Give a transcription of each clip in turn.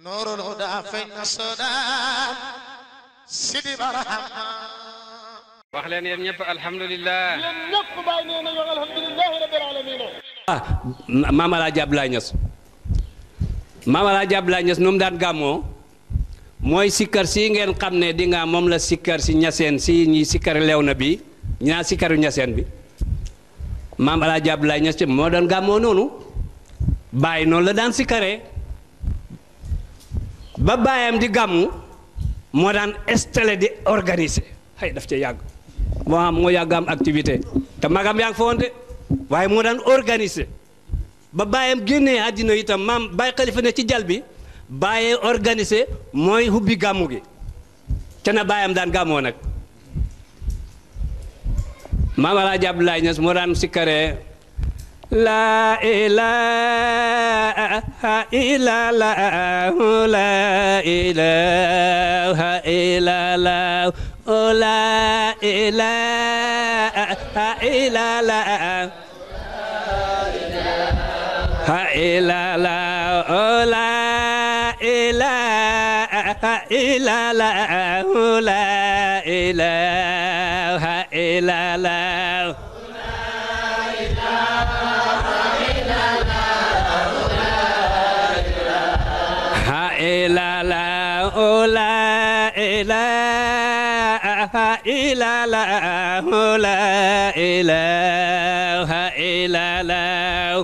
نور الهدى فين السودان سيدي برحمة wax leen yéen ñëpp alhamdulilah. yéen ñëpp bàyyi nee nañu alhamdulilahi rabbil alamin ah Maam Alaaji Abdoulaye Niass Maam Alaaji Abdoulaye Niass nu mu daan gàmmoo mooy sikkar si ngeen xam ne di nga moom la sikkar si ñaseen si ñi sikkar lew na bi ñaa sikkaru ñaseen bi Maam Alaaji Abdoulaye Niass ci moo doon gàmmoo noonu bàyyi noonu la daan sikkaree ba bàyyam di gàmmu moo daan installé di organiser xëy daf ca yàgg moo am moo yàgg am activité te magam yaa ngi fa woon de waaye moo daan organiser ba bàyyam génnee àddina itam maam bàyyi xalifa ne ci jal bi bàyyee organiser mooy hubbi gàmmu gi ca na bàyyam daan gàmmoo nag maam Alaaji Abdoulaye Niass moo daan sikkaree laa ilaaha illallaah laa ilaaha illallaah laa ilaaha illallaah ha illallaah laa ilaaha illallaah laa ilaaha illallaah ha illallaah laa ilaaha illallaah laa ilaaha illallaah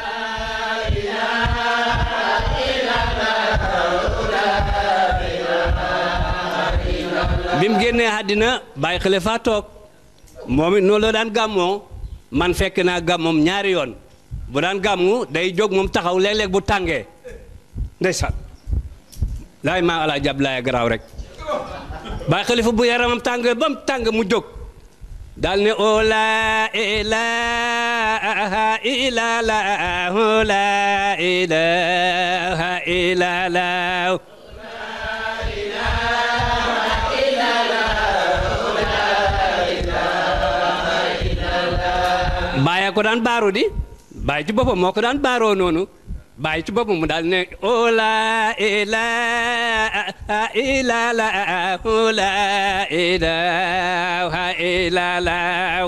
bi mu génnee àddina bàyyi xale faa toog moom it noonu la daan gàmmoo man fekk naa gàmmoom ñaari yoon bu daan gàmmu day jóg moom taxaw léeg-léeg bu tàngee ndeysaan laay maa alaa jàpp laay garaaw rek bàyyi xalifa bu yaramam tàngee ba mu tàng mu jóg daal ne o laa ilaaha illallaah laa ilaaha illallaah bàyyi ko daan baaru di bàyyi ci boppam moo ko daan baaroo noonu bàyyi ci boppam mu daal ne o laa ilaaha illallaah laa ilaaha illallaah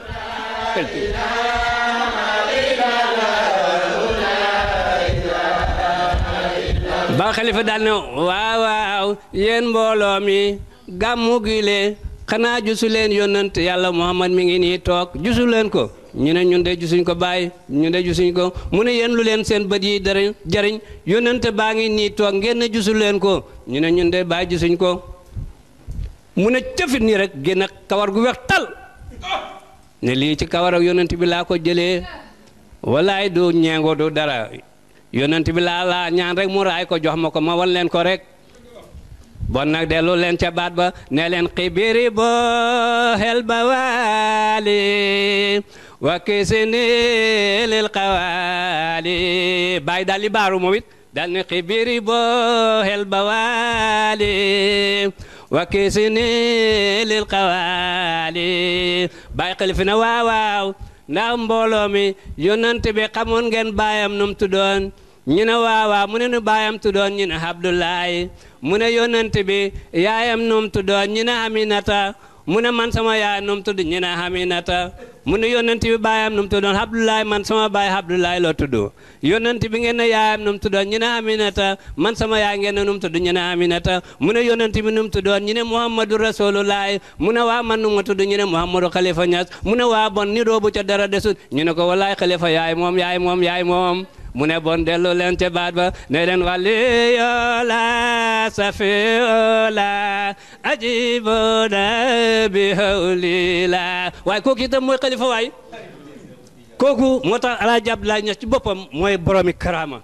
ba xalifa daal ne waaw waaw yéen mbooloo mi gàmmu gi le xanaa jusu leen yónnant yàlla muhammad mi ngi nii toog jusu leen ko ñu ne ñun de jusuñ ko bàyyi ñu de jusuñ ko mu ne yéen lu leen seen bët yi dara jariñ yónnante baa ngi nii toog ngeen ne jusu leen ko ñu ne ñun de bàyyi jusuñ ko mu ne cëfit nii rek génn kawar gu weex tal ne lii ci kawar ak yónnant bi laa ko jëlee walaay du ñeengo du dara yónnant bi laa laa ñaan rek mu raay ko jox ma ko ma wan leen ko rek bon nag dellu leen ca baat ba ne leen xibiri bo xel ba waali wa kisini lil xawaali bàyyi daal li baaru moom it daal ne xibiri bo xel ba waali wa kisini lil xawaali bàyyi xalifi na waaw waaw ndax mbooloo mi yonante bi xamoon ngeen baayam num tuddoon ñu ne waawaa mu ne nu baayam tuddoon ñu ne Abdoulaye mu ne yonent bi yaayam num tuddoon ñu ne Aminata mu ne man sama yaay num tudd ñu ne Aminata mu ne yonent bi baayam num tuddoon Abdoulaye man sama baay Abdoulaye loo tudd yonent bi ngeen ne yaayam num tuddoon ñu ne Aminata man sama yaay ngeen ne num tudd ñu ne Aminata mu ne yonent bi num tuddoon ñu ne Muhammadu Rasulullah mu ne waa man nu ma tudd ñu ne Muhammadu Khalifa Niass mu ne waa bon ni doobu ca dara desut ñu ne ko wallaay Khalifa yaay moom yaay moom yaay moom mu ne bon dellu leen ca baat ba ne leen waliyoola safiyoola ajiboona bi hawlila waaye kooku itam mooy xalifa waay kooku moo tax Alaaji Abdoulaye Niass ci boppam mooy boromi karaama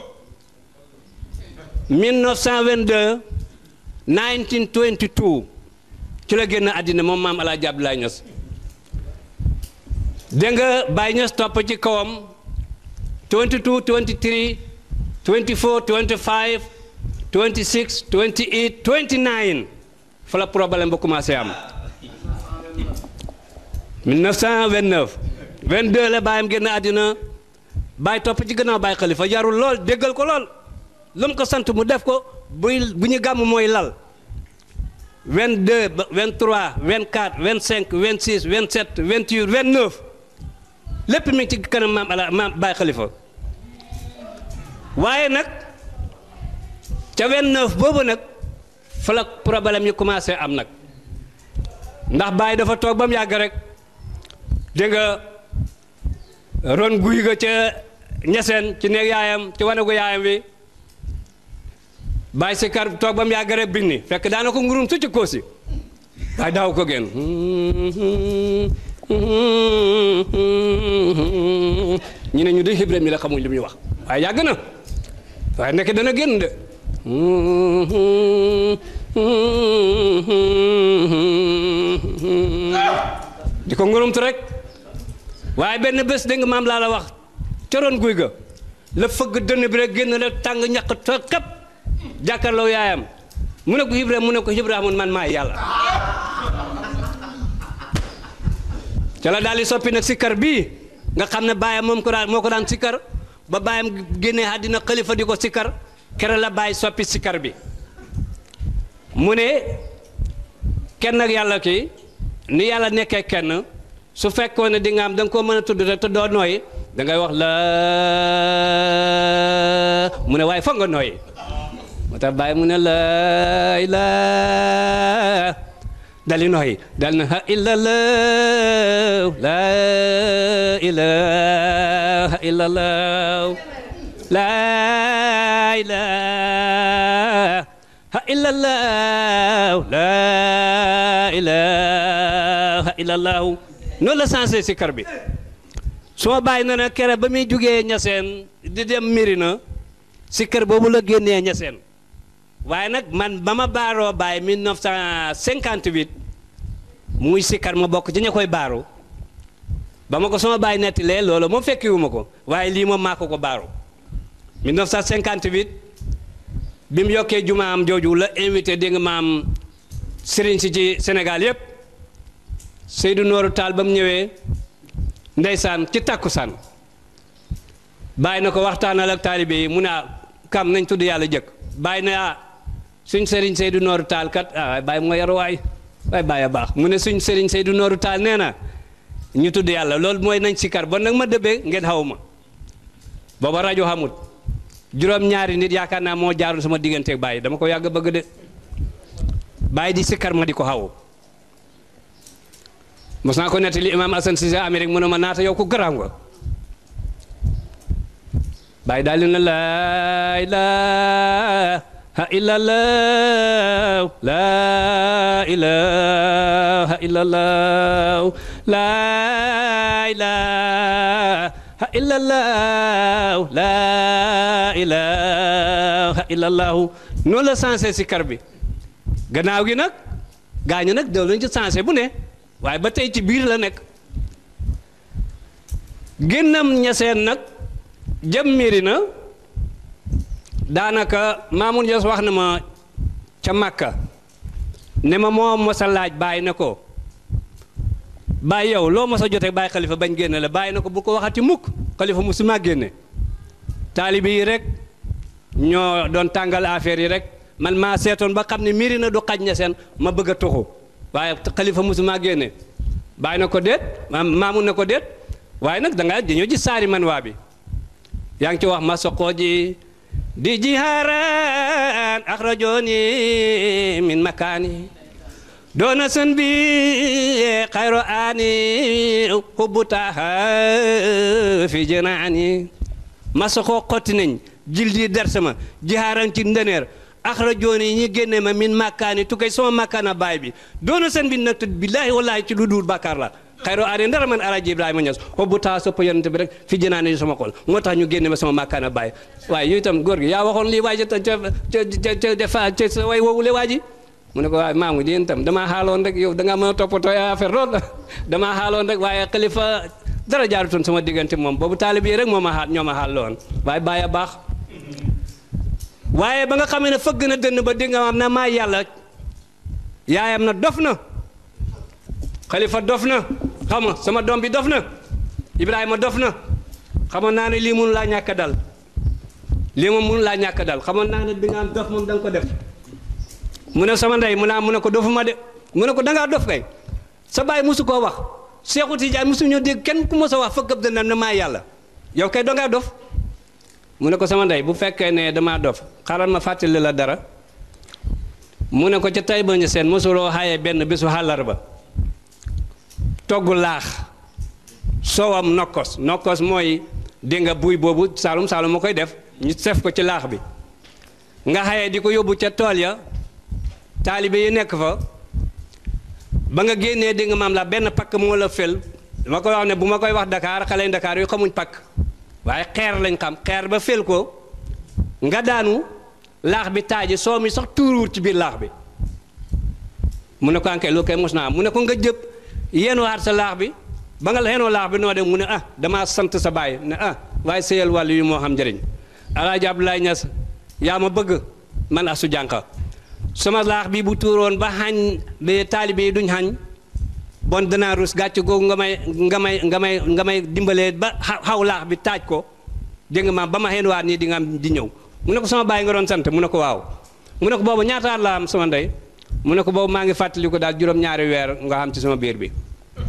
1922 1922 ci la génn àddina moom maam Alaaji Abdoulaye Niass dégg nga Baye Niass topp ci kawam 22 23 24 25 26 28 29 fa la problème ba commencé am 1929 22 la baayam génn àddina baay topp ci gannaaw baay xalifa yarul lool déggal ko lool lu mu ko sant mu def ko buy bu ñu gàmm mooy lal 22 ba 23 24 25 26 27 28 29 lépp mi ngi ci kanam maam ala maam Baye Khalifa waaye nag ca 29 boobu nag fa la problème yi commencé am nag ndax Baye dafa toog ba mu yàgg rek dégg nga ron guy ga ca ñeseen ci néeg yaayam ci wanagu yaayam wi Baye si kar toog ba mu yàgg rek binni fekk daana ko ngurum su ci koosi waaye daaw ko génn ñu ne ñu de Ibrahima mi la xamuñ li muy wax waaye yàgg na waaye nekk dana génn de di ko ngurumtu rek waaye benn bés dégg nga maam laa la wax coroon guy ga la fëgg dënn bi rek génn la tàng ñaq to kap jàkkaarloo yaayam mu ne ko Ibrahima mu ne ko Ibrahima man maay yàlla ca la daal di soppi nag sikkar bii nga xam ne baayam moom ko daan moo ko daan sikkar ba baayam génnee àddina xalifa di ko sikkar kere la bàyyi soppi sikkar bi mu ne kenn ak yàlla ki ni yàlla nekkee kenn su fekkoon ne di nga am da nga koo mën a tudd rek te doo nooyi da ngay wax la mu ne waaye foog nga nooyi moo tax bàyyi mu ne la ila dali nooyi dal na ha illallah la ilaha illallah la ilaha illallah la ilaha illallah noonu la sensé si kar bi soo bàyyi na ne kere ba muy jugee ñaseen di dem Mirina si kër boobu la génnee ñaseen waaye nag man ba ma baaroo bàyyi 1958 muy sikkar ma bokk ci ña koy baaru ba ma ko sama bàyyi nettilee loolu moom fekkiwuma ko waaye lii moom maa ko ko baaru 1958 bi mu yokkee jumaam jooju la invité dégg nga maam sëriñ si ci Sénégal yépp Seydou Nooru Taal ba mu ñëwee ndeysaan ci takkusaan bàyyi na ko waxtaanal ak taalibe yi mu ne kam nañ tudd yàlla jëkk bàyyi na ah suñ sëriñ Seydou Nooru Taal kat ah waaye bàyyi moo yaru waay waaye bàyyi a baax mu ne suñ sëriñ Seydou Nooru Taal nee na ñu tudd yàlla loolu mooy nañ sikar bon nag ma dëbbee ngeen xaw ma booba rajo xamut juróom-ñaari nit yaakaar naa moo jaaroon sama digganteeg bàyyi dama ko yàgg bëgg de bàyyi di sikkar ma di ko xaw mos naa ko nettali imaam Assane Cissé Amérique mu ne ma naata yow ku garaaw nga bàyyi daal di na laa ilaaha illallah laa ilaaha illallah laa ilaaha illallah laa ilaaha illallah noonu la sensé si kar bi gannaaw gi nag gaañu nag doo lañ ci sensé bu ne waaye ba tey ci biir la nekk génnam ñaseen nag jëm Mirina daanaka Mamoun Niass wax na ma ca Makka ne ma moo mos a laaj bàyyi na ko bàyyi yow loo mos a jotee bàyyi xalifa bañ génne la bàyyi na ko bu ko waxati mukk xalifa mu suma génne taalibi yi rek ñoo doon tàngal affaire yi rek man maa seetoon ba xam ne Mirina du xaj ñaseen ma bëgg a tuxu waaye xalifa musuma génne bàyyi na ko déet maamun na ko déet waaye nag da nga dañoo gis saari man waa bi yaa ngi ci wax ma soqoo ji di jihaaran axrajooni min makaani doona sën bi xayro aani hubbutaha fi jënaani ma soqoo xotti nañ jil di dersama jihaaran ci ndëneer axrajooni yi ñi génne ma min makkaani tukkay sama makkaana baay bi doona seen bi nag billaahi wallaahi ci lu duur bàkkaar la xayro aane ndara man alaaji ibrahima ñas xobbu taa soppa yonente bi rek fi jënaane yu sama xol moo tax ñu génne ma sama makkaana baay waaye yow itam góor gi yaa waxoon lii waay ca ca ca defa ca sa way woowule waa ji mu ne ko waaye maamu di yéen itam damaa xaaloon rek yow da ngaa mën a toppatoo affaire lool damaa xaaloon rek waaye xalifa dara jaarutoon sama diggante moom boobu taalib yi rek moo ma xaal ñoo ma xaal loon waaye bàyyi a baax waaye ba nga xamee ne fëgg na dënn ba di nga am na maa yàlla yaayam na dof na xalifa dof na xam nga sama doom bi dof na ibrahima dof na xamoon naa ne lii mun laa ñàkk dal lii moom mënu laa ñàkk dal xamoon naa ne bi nga am dof moom da nga ko def mu ne sama ndey mu ne mu ne ko dofuma de mu ne ko da ngaa dof kay sa baay mosu koo wax Seexu Tijaan mosu ñoo dégg kenn ku mos a wax fëkk ab dënnam ne maa yàlla yow kay da ngaa dof mu ne ko sama ndey bu fekkee ne damaa dof xaaral ma fàttali la dara mu ne ko ca tay ba ñu seen mosuloo xaaye benn bésu àllarba togg laax soowam nokkos nokkos mooy dégg nga buy boobu saalum saalum ma koy def ñu sef ko ci laax bi nga xaye di ko yóbbu ca tool ya taalibe yi nekk fa ba nga génnee dégg nga maam la benn pakk moo la fel ma koy wax ne bu ma koy wax Dakar xale Dakar yu xamuñ pakk waaye xeer lañ xam xeer ba fel ko nga daanu laax bi taaji soo mi sax tuuruwut ci biir laax bi mu ne ko ankay loolu kay mos naa am mu ne ko nga jëpp yéen waat sa laax bi ba nga la xeenoo laax bi noo de mu ne ah damaa sant sa baay ne ah waaye sëyal wàllu yu moo xam njëriñ alaaji Abdoulaye Niass yaa ma bëgg man asu jànqa sama laax bi bu tuuroon ba xañ ba taalibe yi duñ xañ bon danaa rus gàcc googu nga may nga may nga may nga may dimbalee ba xaw laax bi taaj ko dégg nga maam ba ma xeen waat nii di nga am di ñëw mu ne ko sama baay nga doon sant mu ne ko waaw mu ne ko boobu ñaata at la am sama ndey mu ne ko boobu maa ngi fàttali ko daal juróom-ñaari weer nga xam ci sama biir bi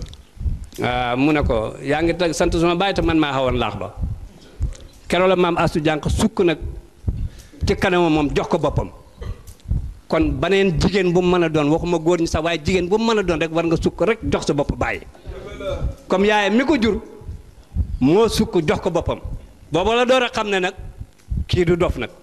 waaw mu ne ko yaa ngi tag sant sama baay te man maa xawoon laax ba keroog la maam astu jànq sukk nag ci kanamam moom jox ko boppam kon baneen jigéen bu mu mën a doon waxuma góor ñi sax waaye jigéen bu mu mën a doon rek war nga sukk rek jox sa bopp bàyyi comme yaayam mi ko jur moo sukk jox ko boppam boobu la door a xam ne nag kii du dof nag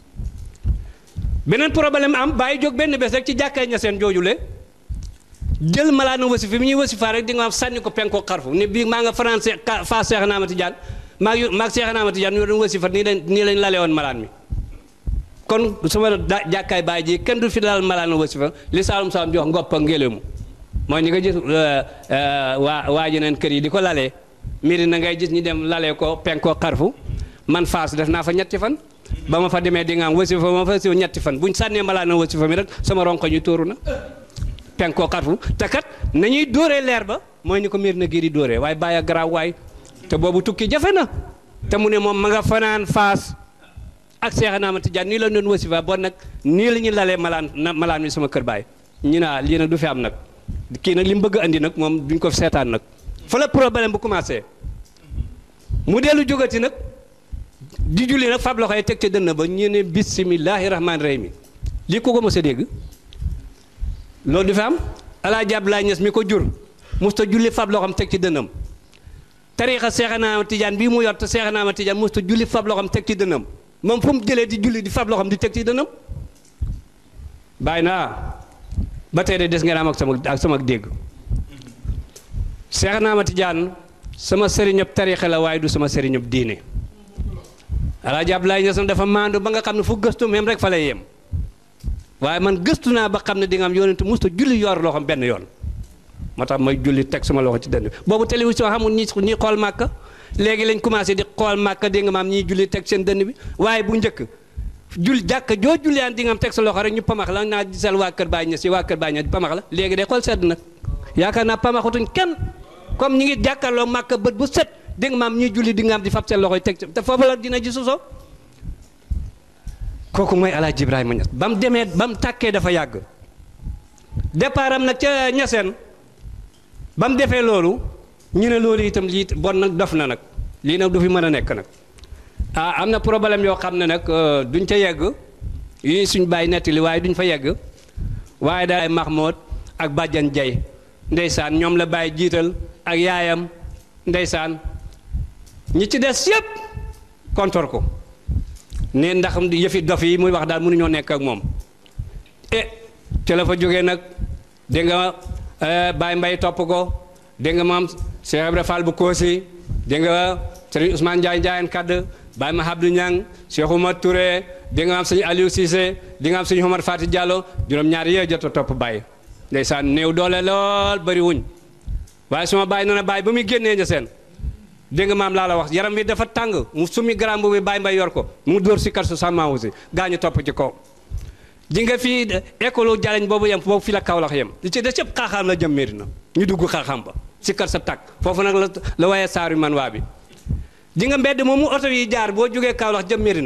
beneen problème am bàyyi jóg benn bés rek ci jàkkaay ña seen joojule jël malaanu wasifa bi ñuy wasifa rek di nga am sànni ko penko xarfu ni bii maa nga français fa Seex Naama Tijaan maa ngi maag Seex Naama Tijaan ñu doon wasifa nii lañ nii lañ lale woon malaan mi kon sama da jàkkaay baay ji kenn du fi daal malaanu wasifa li saalum saalum jox ngoppa ngélému mooy ñi nga gis waa waa jeneen kër yi di ko lalee miri na ngay gis ñi dem lalee ko penko xarfu man faas def naa fa ñetti fan ba ma fa demee di nga am wasifa ma fa siw ñetti fan buñ sànnee malaanu wasifa mi rek sama ronko ñu tóoru na penkoo xarfu te kat nañuy dóoree leer ba mooy ni ko miir na gii di dóoree waaye bàyyi a garaaw waay te boobu tukki jafe na te mu ne moom ma nga fanaan faas ak Seex Naama Tijaan nii la doon wasifa bon nag nii la ñuy lalee malaan na malaan mi sama kër baay ñu naa lii nag du fi am nag kii nag li mu bëgg andi nag moom duñ ko seetaan nag fa la problème bu commencé mu dellu jógati nag di julli nag fab loxo yi teg ca dënn ba ñu ne bisimilahi rahmaani rahim lii ko ko mos a dégg loolu du fi am alaaji Abdoulaye Niass mi ko jur musta julli fab loxoom teg ci dënnam tariixa Seex Naama Tijaan bii mu yor te Seex Naama Tijaan musta julli fab loxoom teg ci dënnam moom fu mu jëlee di julli di fab loxoom di teg ci dënnam bàyyi naa ba tey de des ngeen am ak sama ak sama dégg Seex Naama Tijaan sama sëriñëb tariixa la waaye du sama sëriñëb diine alaaji Abdoulaye Niass dafa maandu ba nga xam ne fu gëstu même rek fa lay yem waaye man gëstu naa ba xam ne di nga am yonent musta julli yor loxoom benn yoon moo tax may julli teg sama loxo ci dënn bi boobu télévision xamul ñi ñi xool màkka léegi lañ commencé di xool màkka di nga maam ñiy julli teg seen dënn bi waaye bu njëkk jul jàkk joo julliyaan di nga am teg sa loxo rek ñu pamax la naa gisal waa kër Baay Ñas yi waa kër Baay Ñas pamax la léegi day xool sedd nag yaakaar naa pamaxatuñ kenn comme ñi ngi jàkkaarloo màkka bët bu set di nga maam ñiy julli di nga am di fab seen loxo yi teg te foofu la dina ji suso kooku mooy Alaaji Ibrahima Ñas ba mu demee ba mu tàkkee dafa yàgg départ am nag ca ñaseen ba mu defee loolu ñu ne loolu itam lii bon nag dof na nag lii nag du fi mën a nekk nag ah am na problème yoo xam ne nag duñ ca yegg yi suñ bàyyi nettali waaye duñ fa yegg waaye daal Mahmoud ak Bàjjan Jay ndeysaan ñoom la bàyyi jiital ak yaayam ndeysaan ñi ci des yëpp kontor ko ne ndax yëfi dof yi muy wax daal mënuñoo nekk ak moom e ca la fa jógee nag dégg nga Baye Mbaye topp ko dégg nga maam Cheikh Ibra Fall bu Koosi dégg nga Serigne Ousmane Ndiaye Ndiayen Kadd Baye Mahabdou Niang Cheikh Oumar Touré dégg nga maam sëñ Aliou Cissé dégg nga maam sëñ Omar Fati Diallo juróom-ñaar yee jot a topp Baye ndeysaan néew doole lool bëri wuñ waaye suma Baye nee na Baye ba muy génnee ña seen dégg nga maam laa la wax yaram bi dafa tàng mu sumi garam bi Baye Mbaye yor ko mu dóor si kar su sàmmaa aussi gaañu topp ci kaw di nga fii école jaleñ boobu yem boobu fi la Kaolack yem li ci des yëpp xaaxaam la jëm Medina ñu dugg xaaxaam ba si kar sa tàkk foofu nag la la waaye saaru man waa bi di nga mbedd moomu oto yi jaar boo jógee Kaolack jëm Medina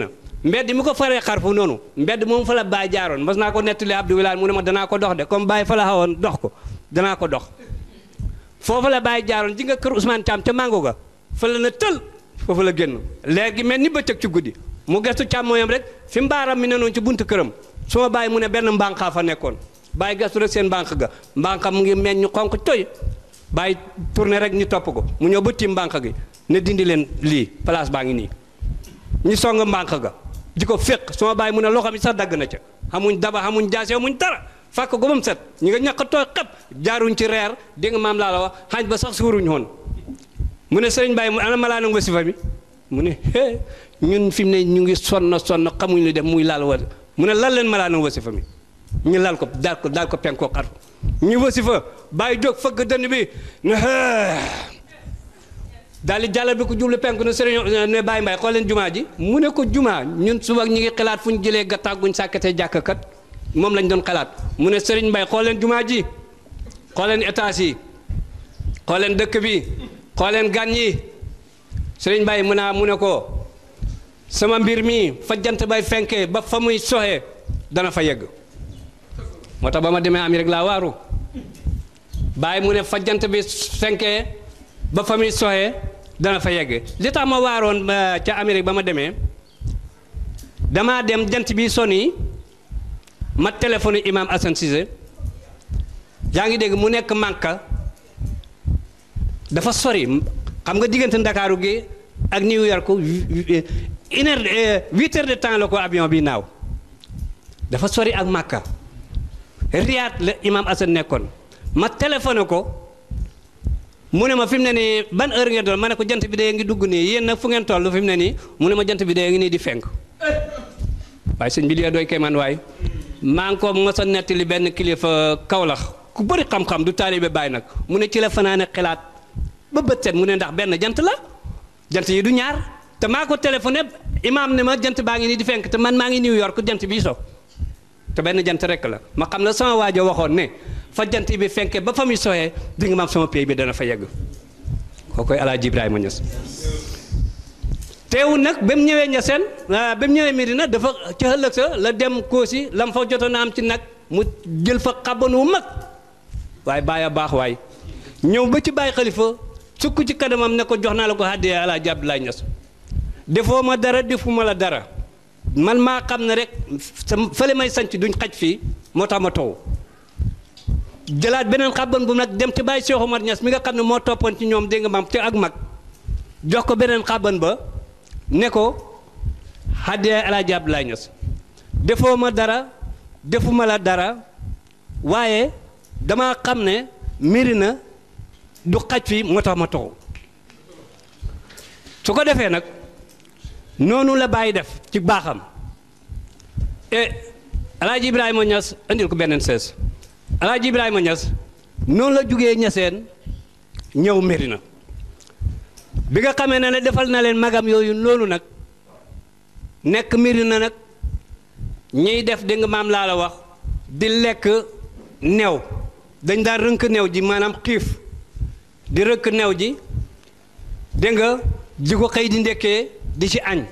mbedd mi ko faree xarfu noonu mbedd moom fa la Baye jaaroon mas naa ko nettali Abdou Wilane mu ne ma danaa ko dox de comme Baye fa la xawoon dox ko danaa ko dox foofu la Baye jaaroon ji nga kër Ousmane Thiam ca mango ga fa la na tël foofu la génn leer gi mel ni bëccëg ci guddi mu gestu càmmooyam rek fi mbaaram mi ne noonu ci buntu këram su ma bàyyi mu ne benn mbànqaa fa nekkoon bàyyi gestu rek seen mbànq ga mbànqa mu ngi meññ ñu xonq toy bàyyi tourné rek ñu topp ko mu ñëw ba tiim mbànq gi ne dindi leen lii place baa ngi nii ñu song mbànq ga di ko féq su ma bàyyi mu ne loxo mi sax dagg na ca xamuñ daba xamuñ jaase xamuñ dara fàkk ko ba mu set ñi nga ñàkk tooy xep jaaruñ ci reer dégg nga maam laa la wax xaaj ba sax suuruñ woon mu ne sëriñ Baye mu ana ma laa nag wasifa bi mu ne hee ñun fi mu ne ñu ngi sonn sonn xamuñ lu def muy laal wa mu ne lal leen ma laa nag wasifa mi ñu lal ko daal ko daal ko penkoo xarfu ñu wasifa bàyyi jóg fëgg dënn bi ne hee daal di jàllal bi ko jublu penku ne sëriñ ne Baye Mbaye xool leen jumaa ji mu ne ko jumaa ñun suba ñu ngi xalaat fu ñu jëlee gattaag guñ sàkkatee jàkk kat moom lañ doon xalaat mu ne sëriñ Mbaye xool leen jumaa ji xool leen étage yi xool leen dëkk bi xool leen gan yi sëriñ Mbaye mu naa mu ne ko sama mbir mi fa jant bay fenkee ba fa muy soxee dana fa yegg moo tax ba ma demee Amérique laa waaru Baye mu ne fa jant bi fenkee ba fa muy soxee dana fa yegg li tax ma waaroon ca Amérique ba ma demee damaa dem jant bi soni ma téléphone imam Assane Cissé yaa ngi dégg mu nekk Màkka dafa sori xam nga diggante Ndakaaru gi ak New York une heure huit heures de temps la ko avion bi naaw dafa sori ak Màkka Riyad la imam Assane nekkoon ma téléphoné ko mu ne ma fi mu ne nii ban heure ngeen doon ma ne ko jant bi dee ngi dugg nii yéen nag fu ngeen toll fi mu ne nii mu ne ma jant bi dee ngi nii di fenk waaye sëñ bi li doy kay man waay maa ngi ko mos a nettali benn kilifa Kawlax ku bëri xam-xam du taalibe Baay nag mu ne ci la fanaane xalaat ba bët set mu ne ndax benn jant la jant yi du ñaar te maa ko téléphoné imaam ne ma jant baa ngi nii di fenk te man maa ngi New York jant bii so te benn jant rek la ma xam la sama waajo waxoon ne fa jant bi fenke ba fa muy soxee di nga maam sama pays bi dana fa yegg koo koy Alaaji Ibrahima Ñas teewul nag ba mu ñëwee Ñaseen ba mu ñëwee Medina dafa ca ëllëg sa la dem Koosi lam fa jotoon a am ci nag mu jël fa xaban wu mag waaye bàyyi a baax waay ñëw ba ci bàyyi xalifa sukk ci kanamam ne ko jox naa la ko àddee Alaaji Abdoulaye Ñas defoo ma dara defuma la dara man maa xam ne rek sa fële may sanc duñ xaj fii moo tax ma taw jëlaat beneen xaban bu nag dem ci bàyyi Cheikh Omar Niass mi nga xam ne moo toppoon ci ñoom dégg nga maam te ak mag jox ko beneen xaban ba ne ko haddee Alaaji Abdoulaye Niass defoo ma dara defuma la dara waaye dama xam ne miri na du xaj fii moo tax ma taxu su ko defee nag noonu la bàyyi def ci baaxam e Alaaji Ibrahima Niass andil ko beneen sees Alaaji Ibrahima Niass noonu la jugee ñaseen ñëw Medina bi nga xamee ne ne defal na leen magam yooyu noonu nag nekk Medina nag ñiy def dégg nga maam laa la wax di lekk new dañ daan rënk new ji maanaam xiif di rënk new ji dégg nga di ko xëy di ndekkee di ci añ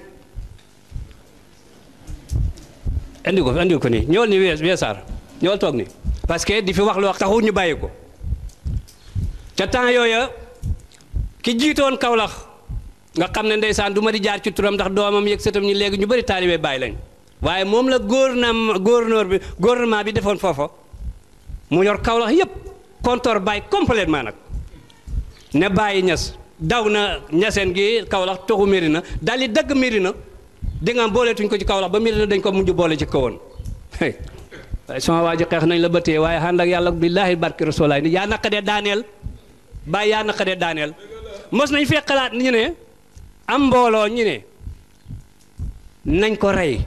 andi ko andi ko nii ñëwal ni wees weesaar ñëwal toog ni parce que di fi wax loo taxul ñu bàyyi ko ca temps yooya ki jiitoon Kawlax nga xam ne ndeysaan du ma di jaar ci turam ndax doomam yëg sëtam ñi léegi ñu bëri taalibe bàyyi lañ waaye moom la gouvernement gouverneur bi gouvernement bi defoon foofa mu yor Kawlax yépp compteur bàyyi complètement nag ne bàyyi ñas daw na ñaseen gi Kawlax toxu Mérina daal di dagg Mérina di nga am booleetuñ ko ci Kawlax ba Mérina dañ ko mujj boole ci kawoon waaye sama waa ji xeex nañ la bëttee waaye ànd ak yàlla billaahi barki rasulaay ni yaa naqadee daaneel bàyyi yaa naqadee daaneel mos nañ fee xalaat ñu ne am mbooloo ñu ne nañ ko rey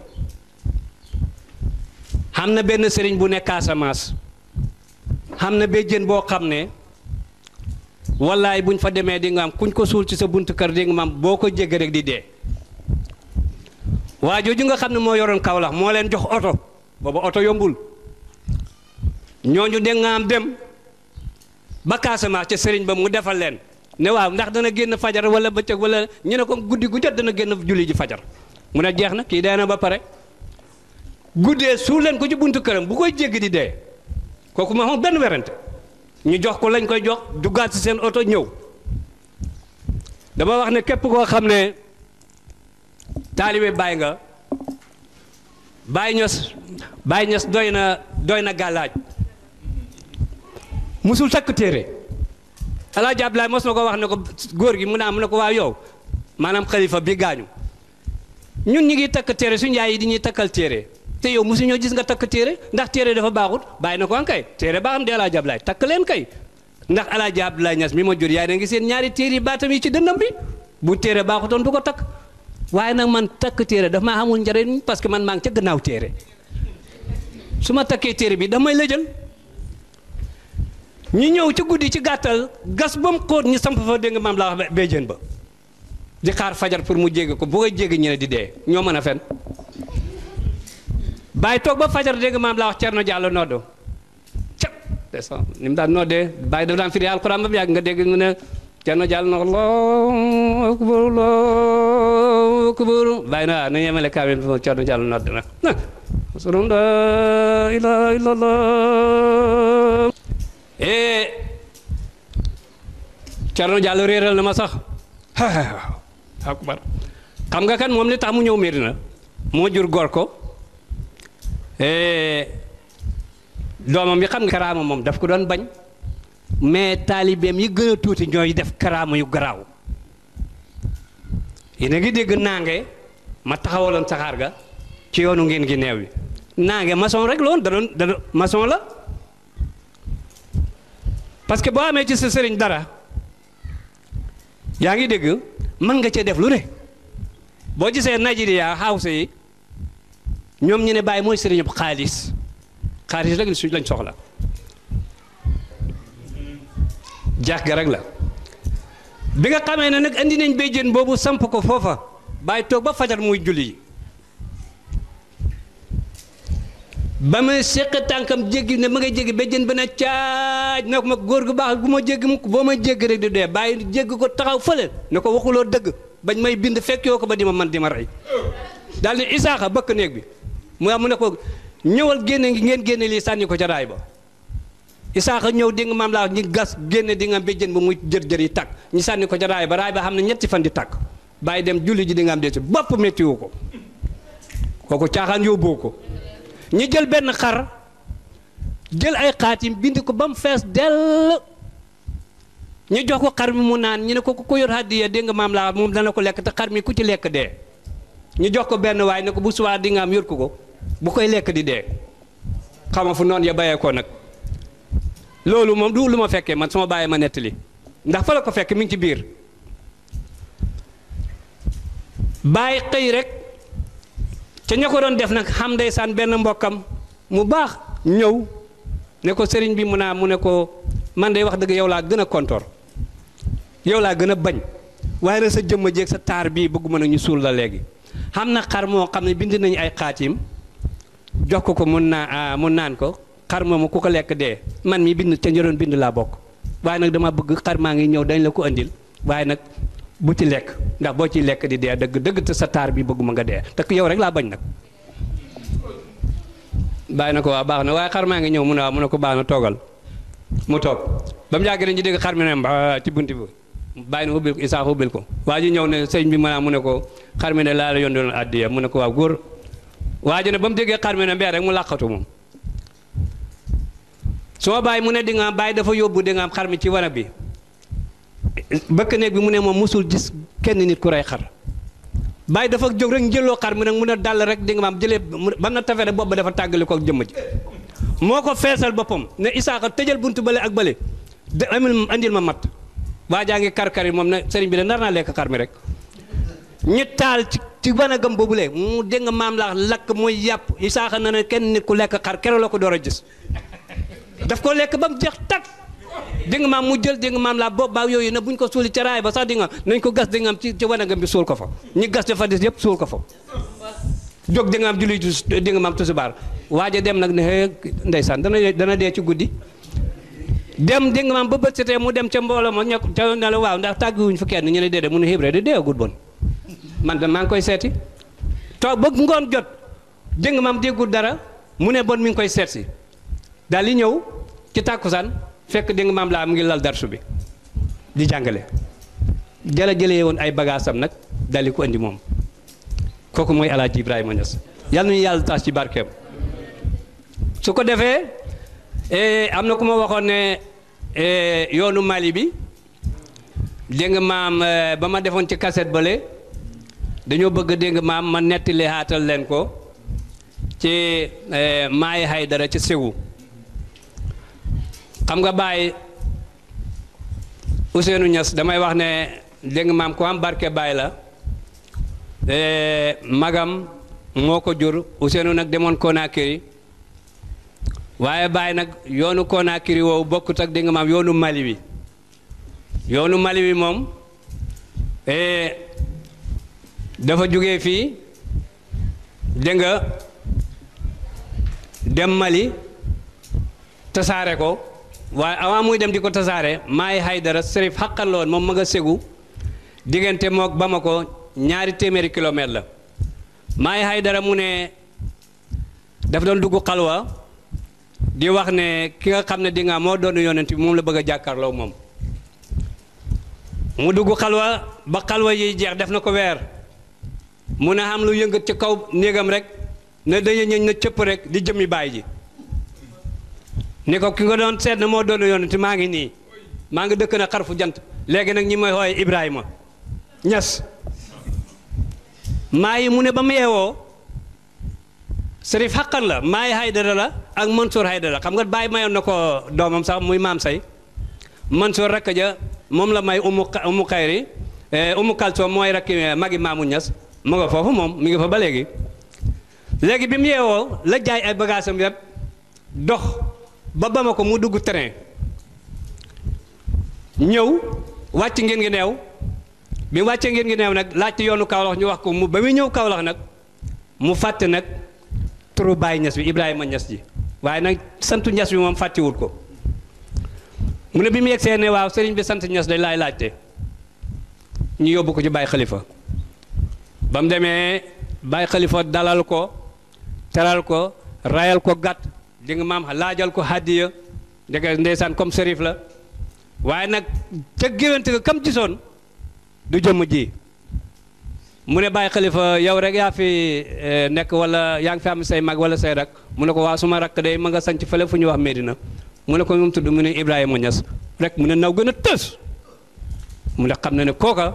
xam na benn sëriñ bu nekk Casamance xam na béjjén boo xam ne wallaay buñ fa demee di nga am kuñ ko suul ci sa buntu kër di nga am boo ko jégg rek di dee waa jooju nga xam ne moo yoroon Kaolack moo leen jox oto booba oto yombul ñooñu dégg nga am dem ba Casamance ca sëriñ ba mu defal leen ne waaw ndax dana génn fajar wala bëccëg wala ñu ne ko guddi gu jot dana génn julli ji fajar mu ne jeex na kii dee na ba pare guddee suul leen ko ci buntu këram bu koy jéggi di dee kooku ma xam benn werante ñu jox ko lañ koy jox duggaat ci seen oto ñëw dama wax ne képp koo xam ne taalibe Baay nga Baay Ñas Baay Ñas doy na doy na gàllaaj musul takk téere Alaaji Ablaay mos na ko wax ne ko góor gi mu ne am ne ko waaw yow maanaam xalifa bi gaañu ñun ñu ngi takk téere suñu yaay yi di ñuy takkal téere te yow mosu ñoo gis nga takk téere ndax téere dafa baaxut bàyyi na ko an kay téere baaxam di Alaaji Ablaay takk leen kay ndax Alaaji Ablaay Ñas mi ma jur yaay na ngi seen ñaari téere yi baatam yi ci dënnam bi bu téere baaxutoon du ko takk waaye nag man takk téere daf maa xamul njëriñ parce que man maa ngi ca gannaaw téere su ma takkee téere bi daf may lëjal ñu ñëw ci guddi ci gàttal gas ba mu xóot ñu samp fa dégg nga maam laa wax béjjén ba di xaar fajar pour mu jéggi ko bu koy jéggi ñu ne di dee ñoo mën a fen bàyyi toog ba fajar dégg nga maam laa wax Cerno Jàllo noddo ca c'est ça ni mu daan noddee bàyyi dafa daan firi alxuraan ba mu yàgg nga dégg mu ne Cerno Jàllo na Allahu akbar Allahu akbar bàyyi na waaw na yemale kaamil bi Cerno Jàllo nodd na asalum la ilaha illallah eh Cerno Jàllo réeral na ma sax akbar xam nga kan moom li tax mu ñëw Medina moo jur gor ko doomam yi xam nga karaama moom daf ko doon bañ mais taalibeem yi gën a tuuti ñooy def karaama yu garaaw yéen a ngi dégg naange ma taxawaloon saxaar ga ci yoonu ngeen gi neew yi naange maçon rek la woon da doon da doon maçon la parce que boo amee ci sa sëriñ dara yaa ngi dégg mën nga cee def lu ne boo gisee Nigeria house yi ñoom ñu ne bàyyi mooy sëriñu xaalis xaalis rek suñ lañ soxla jaax ga rek la bi nga xamee ne nag andi nañ béjjén boobu samp ko foofa bàyyi toog ba fajar muy julli ba ma seq tànkam jéggi ne ma ngay jéggi béjjén ba ne caaj na ko ma góor gu baax gu ma jéggi mu boo ma jéggi rek di dee bàyyi jéggi ko taxaw fële ne ko waxuloo dëgg bañ may bind fekkoo ko ba di ma man di ma rey daal ni isaaxa bëkk néeg bi mu am mu ne ko ñëwal génne ngi ngeen génne lii sànni ko ca raay ba isaaxa ñëw di nga maam laa ñi gas génne di nga béjjén ba muy jër-jër yi tàkk ñu sànni ko ca raay ba raay ba xam ne ñetti fan di tàkk bàyyi dem julli ji di nga am dee si bopp méttiwu ko kooku caaxaan yóbboo ko ñu jël benn xar jël ay xaatim bind ko ba mu fees dell ñu jox ko xar mi mu naan ñu ne ko ku yor hàddiya dégg nga maam laa moom dana ko lekk te xar mi ku ci lekk dee ñu jox ko benn waay ne ko bu subaa di nga am yor ko ko bu koy lekk di dee xama fu noonu ya bayee ko nag loolu moom du lu ma fekkee man sama bàyyi ma nettali ndax fa la ko fekk mi ngi ci biir bàyyi xëy rek ca ña ko doon def nag xam ndeysaan benn mbokkam mu baax ñëw ne ko sëriñ bi mu naa mu ne ko man de wax dëgg yow laa gën a kontoor yow laa gën a bañ waaye nag sa jëmma jéeg sa taar bii bëgguma nag ñu suul la léegi xam na xar moo xam ne bind nañu ay xaatim jox ko ko mun naa mun naan ko xar moomu ku ko lekk dee man mi bind ca njëroon bind laa bokk waaye nag dama bëgg xar maa ngi ñëw dañ la ko andil waaye nag bu ci lekk ndax boo ciy lekk di dee dëgg dëgg te sa taar bi bëgguma nga dee te yow rek laa bañ nag bàyyi na ko waa baax na waaye xar maa ngi ñëw mu ne waaw mu ne ko baax na toogal mu toog ba mu yàgg dañu dégg xar mi ne mba ci bunti bi bàyyi na ubbil ko Isaaxa ubbil ko waa ji ñëw ne sëñ bi ma mu ne ko xar mi ne laa la yóndoon addiya mu ne ko waaw góor waa ji ne ba mu déggee xar mi ne mbee rek mu làqatu moom soo bàyyi mu ne di nga bàyyi dafa yóbbu di nga am xar mi ci wanag bi bëkk néeg bi mu ne moom musul gis kenn nit ku rey xar bàyyi dafa jóg rek njëloo xar mi nag mun a dal rek di nga maam jëlee ba na tafere bopp ba dafa tàggali ko ak jëmm ji moo ko feesal boppam ne Isaaxa tëjal buntu bële ak bële de amil andil ma mat waa jaa ngi kar-kar yi moom ne sëriñ bi de nar naa lekk xar mi rek ñu taal ci ci wanagam boobule mu dégg nga maam laa lakk muy yàpp Isaaxa na ne kenn nit ku lekk xar keroog la ko door a gis daf ko lekk ba mu jeex tàkk dégg nga maam mu jël dégg nga maam laa bopp baa yooyu ne buñ ko suuli ca raay ba sax di nga nañ ko gas di nga am ci ci wanagam bi suul ko fa ñi gas dafa des yëpp suul ko fa jóg di nga am julli di nga maam tusubaar waaja dem nag ne hee ndeysaan dana dana dee ci guddi dem dégg nga maam ba bët setee mu dem ca mbooloo ma ña ca ne la waaw ndax tàgguwuñ fa kenn ñu ne déedéet mu ne hébré de deeagul bon man de maa ngi koy seeti toog ba ngoon jot dégg nga maam déggul dara mu ne bon mi ngi koy seet si daal di ñëw ci tàkkusaan fekk dégg nga maam laa mu ngi lal darsu bi di jàngale jala jëlee woon ay bagaasam nag daal di ko indi moom kooku mooy alaaji Ibrahima Niass yàlla nañu yàlla taas ci barkeem su ko defee am na ku ma waxoon ne yoonu Mali bi dégg nga maam ba ma defoon ci cassette bële dañoo bëgg dégg nga maam ma nettali xaatal leen ko ci maayi Haydara ci Ségou xam nga Baye Ousseynou Niass damay wax ne dégg nga maam ku am barke Baye la magam moo ko jur Ousseynou nag demoon Conakry waaye Baye nag yoonu Conakry woowu bokkut ak dégg nga maam yoonu Mali bi yoonu Mali bi moom dafa jógee fii dégg nga dem Mali tasaare ko waaye avant muy dem di ko tasaare maay Haydara Serif xaqal la woon moom ma nga Ségou diggante mook Bamako ñaari téeméeri kilomètre la maay Haydara mu ne daf doon dugg xalwa di wax ne ki nga xam ne di nga moo doon yonent bi moom la bëgg a jàkkaarloo moom mu dugg xalwa ba xalwa yiy jeex def na ko weer mu ne xam lu yëngat ci kaw néegam rek ne dañu ñëñ na cëpp rek di jëmmi baay ji ni ko ki nga doon seet na moo doon yonent maa ngi nii maa ngi dëkk na xarfu jant léegi nag ñi may xooye Ibrahima Ñas maa yi mu ne ba mu yeewoo Serif xaqan la maa yi Haydara la ak Mansour Haydara xam nga bàyyi mayoon na ko doomam sax muy maam say Mansour rakk ja moom la may umu umu xayri umu kalsoom mooy rakki magi maamu Ñas mu nga foofu moom mi ngi fa ba léegi léegi bi mu yeewoo la jaay ay bagaasam yëpp dox ba Bamako mu dugg train ñëw wàcc ngeen ngi neew bi mu wàccee ngeen ngi neew nag laajte yoonu Kaolack ñu wax ko mu ba muy ñëw Kaolack nag mu fàtte nag turu Baye Niass bi Ibrahima Niass ji waaye nag santu Niass bi moom fàttewul ko mu ne bi mu yegsee ne waaw sëriñ bi sant Niass dañ laay laajte ñu yóbbu ko ci Baye Khalifa ba mu demee Baye Khalifa dalal ko teral ko rayal ko gàtt di nga maam laajal ko hàddiya ndeke ndeysaan comme sërif la waaye nag ca géwante ga kam gisoon du jëmm ji mu ne Baye Khalifa yow rek yaa fi nekk wala yaa ngi fi am say mag wala say rak mu ne ko waa suma rakk day ma nga sanc fële fu ñuy wax Medina mu ne ko mu tudd mu ne Ibrahima Niass rek mu ne naw gën a tës mu ne xam na ne kooka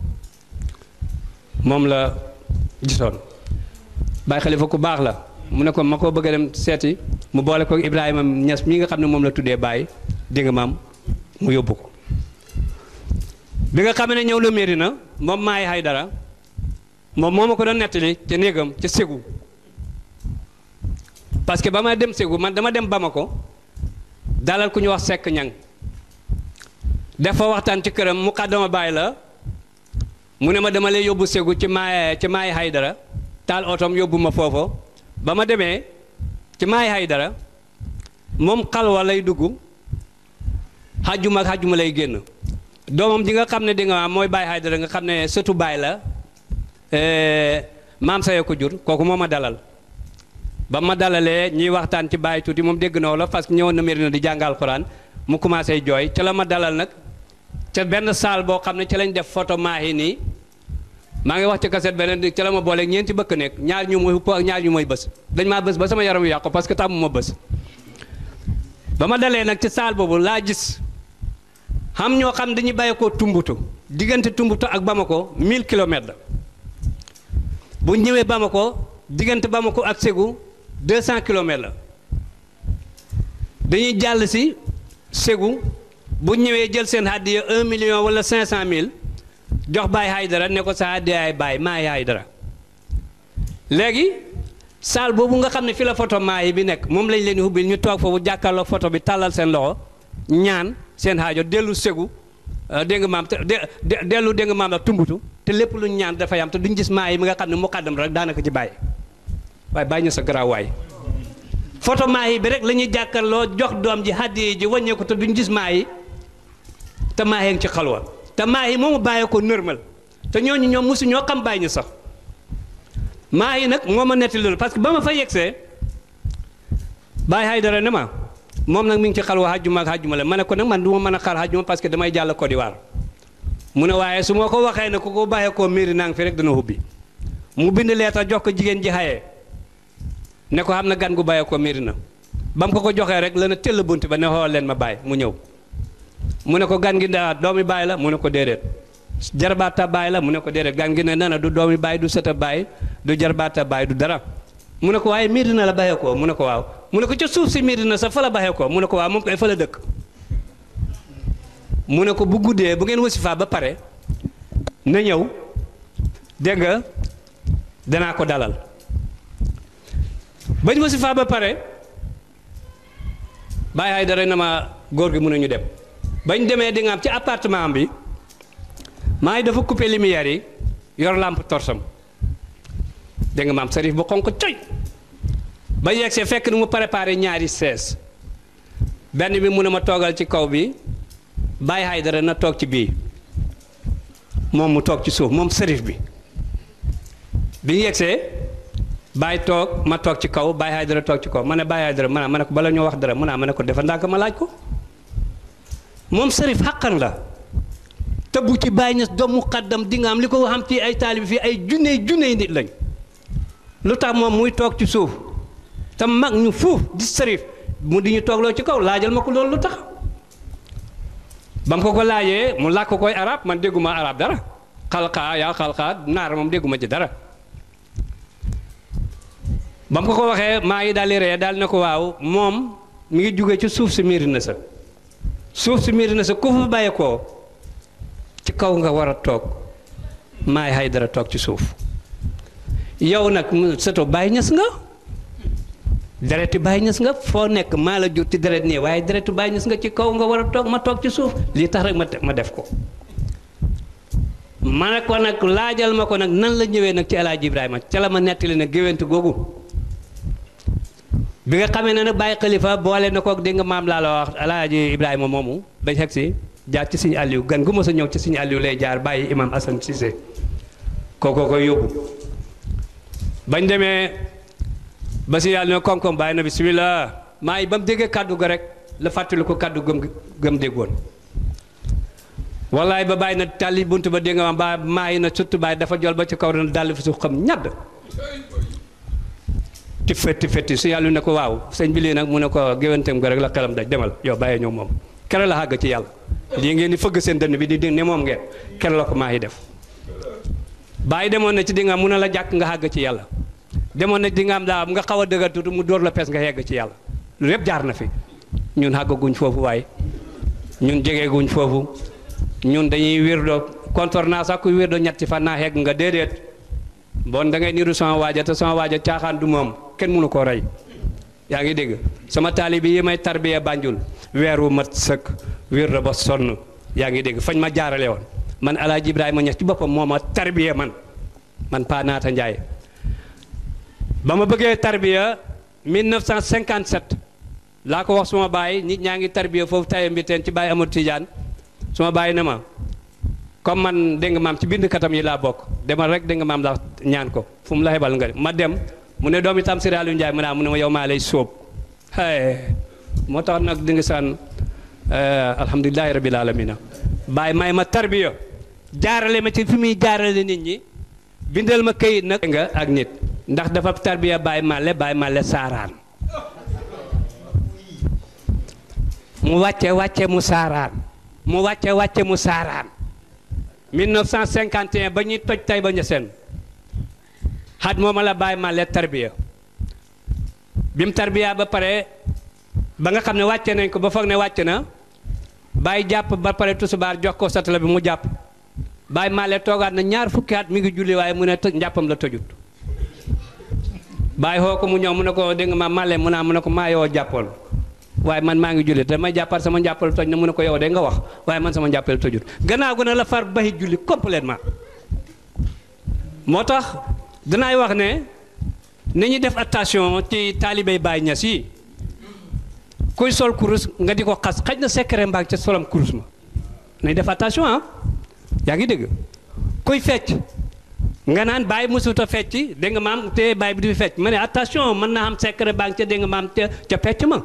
moom la gisoon Baye Khalifa ku baax la mu ne ko ma ko bëgg a dem seeti mu boole ko Ibrahima Niass mi nga xam ne moom la tuddee Baye dégg nga maam mu yóbbu ko bi nga xam ne ñëw la Medina moom maay Haydara moom moo ma ko doon nettali ca néegam ca Ségou parce que ba ma dem Ségou man dama dem Bamako dalal ku ñu wax Seck ñang def fa waxtaan ci këram mu xàddama bàyyi la mu ne ma dama lay yóbbu Ségou ci maay ci maay Haydara taal otom yóbbu ma foofu ba ma demee ci maay Haydara moom xalwa lay dugg xajjuma ak xajjuma lay génn doomam ji nga xam ne di nga mooy Baye Haydara nga xam ne sëtu Baye la maam saye ko jur kooku moo ma dalal ba ma dalalee ñuy waxtaan ci Baye tuuti moom dégg na la parce que ñëwoon na Medina di jàngal Quran mu commencé jooy ca la ma dalal nag ca benn saal boo xam ne ca lañ def photo maahi nii maa ngi wax ci kaset beneen ca la ma booleeg ñeenti bëkk nekk ñaar ñu mooy xupp ak ñaar ñu mooy bës dañ maa bës ba sama yaram yu yàqu parce que tàmmu ma bës ba ma dalee nag ci saal boobu laa gis xam ñoo xam dañuy bàyyi ko Tumbutu diggante Tumbutu ak Bamako 1000 kilomètres la bu ñëwee Bamako diggante Bamako ak Ségou 200 kilomètres la dañuy jàll si Ségou bu ñëwee jël seen hàddiya 1 million wala 500 mille jox Baye Haydara ne ko sa hàddiyaay Baye Maay Haydara léegi saal boobu nga xam ne fi la photo Maay bi nekk moom lañ leen di ubbil ñu toog foofu jàkkaarloo photo bi tàllal seen loxo ñaan. seen xaajo dellu Ségou dégg nga maam te dellu dégg nga maam la tumbutu te lépp lu ñu ñaan dafay am te duñ gis maa yi mi nga xam ne mu xàddam rek daanaka ci bàyyi waaye bàyyi ñu sa garaaw waay photo maa yi bi rek la ñuy jàkkarloo jox doom ji hàddi ji wàññeeku te duñ gis maa yi te maa yi ci xalwa te maa yi moomu bàyyee ko normal te ñooñu ñoom mosu ñoo xam bàyyi ñu sax maa yi nag moo ma netti loolu parce que ba ma fa yegsee Baye Haydara ne ma moom nag mi ngi ci xalwa xajjuma ak xajjuma la ma ne ko nag man du ma mën a xaar xajjuma parce que damay jàll Côte d'Ivoire mu ne waaye su ma ko waxee ne ku ko bàyyee koo miiri naa ngi fi rek dana hubbi mu bind leetar jox ko jigéen ji xayee ne ko xam na gan gu bàyyee koo miiri na ba mu ko ko joxee rek la na tëll bunt ba ne xool leen ma bàyyi mu ñëw mu ne ko gan gi daa doomi bàyyi la mu ne ko déedéet jarbaata bàyyi la mu ne ko déedéet gan gi ne nana du doomi bàyyi du sëta bàyyi du jarbaata bàyyi du dara mu ne ko waaye miiri na la bàyyee koo mu ne ko waaw mu ne ko ca suuf si miiri na sa fa la bàyyee koo mu ne ko waaw moom koy fa la dëkk mu ne ko bu guddee bu ngeen wasifaa ba pare na ñëw dégg nga danaa ko dalal bañ wasifaa ba pare bàyyi ay dara na ma góor gi mun nañu dem bañ demee di nga am ci appartement bi maa ngi dafa coupé lumière yi yor lampe torsam dégg nga maam sarif bu xonq coy ba yegsee fekk ni mu préparé ñaari sees benn bi mu ne ma toogal ci kaw bi bàyyi hay dara na toog ci bii moom mu toog ci suuf moom sërif bi bi ñu yegsee bàyyi toog ma toog ci kaw bàyyi hay dara toog ci kaw ma ne bàyyi hay dara ma ma ne ko bala ñoo wax dara mu naa ma ne ko defa ndànk ma laaj ko moom sërif xàqan la te bu ci bàyyi ñes doomu xaddam di nga am li ko xam ci ay taalibi fii ay junney junney nit lañ lu tax moom muy toog ci suuf te mag ñu fuuf di sërif mu di ñu toogloo ci kaw laajal ma ko loolu lu tax ba mu ko ko laajee mu làkk koy arab man dégguma arab dara xalqaa yaa xalqaa naar moom dégguma ci dara ba mu ko ko waxee maa ngi daal di ree daal ne ko waaw moom mi ngi jóge ci suuf si miiri na sa suuf si miiri na sa ku fa bàyyi koo ci kaw nga war a toog maay hay dara toog ci suuf yow nag sëto bàyyi ñes nga dereti bàyyi ñes nga foo nekk maa la jur ci deret nii waaye deretu bàyyi ñes nga ci kaw nga war a toog ma toog ci suuf lii tax rek ma ma def ko ma ne ko nag laajal ma ko nag nan la ñëwee nag ci El Hadj Ibrahima ca la ma nettali nag géwéntu googu bi nga xamee ne nag bàyyi xalifa boole na kook dégg nga maam laa la wax El Hadj Ibrahima moomu bañ xeg si jaar ci suñu Aliou gan gu mos a ñëw ci suñu Aliou lay jaar bàyyi imam Assane Cissé kookoo koy yóbbu bañ demee ba si yàlla ne koom-koom bàyyi na bisimilah maa yi ba mu déggee kàddu ga rek la fàttali ko kàddu gëm gëm déggoon wallaay ba bàyyi na tàlli bunt ba dégg nga ba maa yi na surtout bàyyi dafa jol ba ci kaw dana dàll fi su xam ñadd ti fetti fetti su yàlla ne ko waaw sëñ bi lii nag mu ne ko géwanteem ga rek la xelam daj demal yow bàyyee ñëw moom kere la xàgg ci yàlla lii ngeen di fëgg seen dënn bi di di ne moom ngeen kere la ko maa yi def bàyyi demoon na ci di nga mun a la jàkk nga xàgg ci yàlla demoon na di nga am daa nga xaw a dëgër tuuti mu dóor la pes nga yegg ci yàlla lu lépp jaar na fi ñun xàggaguñ foofu waaye ñun jegeeguñ foofu ñun dañuy wirdo kontor naa sax kuy wirdo ñetti fan naa xegg nga déedéet bon da ngay niru sama waaja te sama waaja caaxaan du moom kenn mënu koo rey yaa ngi dégg sama taalibi yi may tarbiya Banjul weer wu mat sëkk wirdo ba sonn yaa ngi dégg fañ ma jaarale woon man El Hadj Ibrahima Niass ci boppam moo ma tarbiya man man Pa Naata Njaay ba ma bëggee tarbiya 1957 laa ko wax suma baay nit ñaa ngi tarbiya foofu taye mbi teen ci baay Amadou Tidiane suma baay ne ma comme man dégg nga maam ci bind katam yi laa bokk demal rek dégg nga maam la ñaan ko fu mu la xebal nga ma dem mu ne doomi tam Sëriñ Aliou Ndiaye mu ne mu ne ma yow maa lay sóob moo tax nag di nga saan alhamdulilahi rabil alamina baay may ma tarbiya jaarale ma ci fi muy jaarale nit ñi bindal ma këyit nag nga ak nit ndax dafa tarbiya baay màlle baay màlle saaraan mu wàcce wàcce mu saaraan mu wàcce wàcce mu saaraan 1951 ba ñuy toj tay ba ñeseen xat mooma la baay màlle tarbiya bi mu tarbiya ba pare ba nga xam ne wàcce nañ ko ba foog ne wàcc na bàyyi jàpp ba pare tusubaar jox ko satala bi mu jàpp bàyyi màlle toogaat na ñaar fukki at mi ngi julli waaye mu ne të njàppam la tojut bàyyi xoo ko mu ñëw mu ne ko dégg nga ma màlle mu naa mu ne ko maa yoo jàppoon waaye man maa ngi julli damay jàppal sama njàppal toj na mu ne ko yow de nga wax waaye man sama njàppal tojut gannaaw gu ne la far baxi julli complètement moo tax danaay wax ne ni ñu def attention ci taalibey Baay Ñas yi kuy sol kurus nga di ko xas xaj na secret mbaag ca solam kurus ma nañ def attention ah yaa ngi dégg kuy fecc nga naan bàyyi musut a fecc dégg nga maam te bàyyi bi di fecc ma ne attention mën naa am secret baa ngi ca dégg nga maam ca ca fecc ma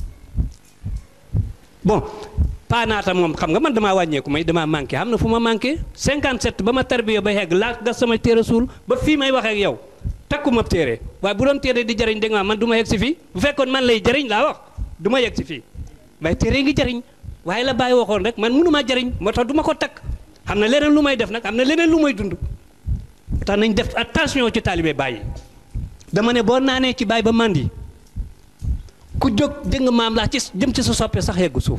bon paanaata moom xam nga man damaa wàññeeku may damaa manqué xam na fu ma manqué 57 ba ma tarbiya ba yegg laa gas sama téere suul ba fii may wax ak yow takkuma téere waaye bu doon téere di jëriñ dégg nga man du ma yegg si fii bu fekkoon man lay jëriñ laa wax du ma yegg si fii waaye téere ngi jëriñ waaye la bàyyi waxoon rek man mënumaa jëriñ moo tax du ma ko takk xam na leneen lu may def nag am na leneen lu may dund tax nañ def attention ci taalibe bàyyi dama ne boo naanee ci bàyyi ba màndi ku jóg dégg nga maam laa ci jëm ci sa soppe sax yeggu suuf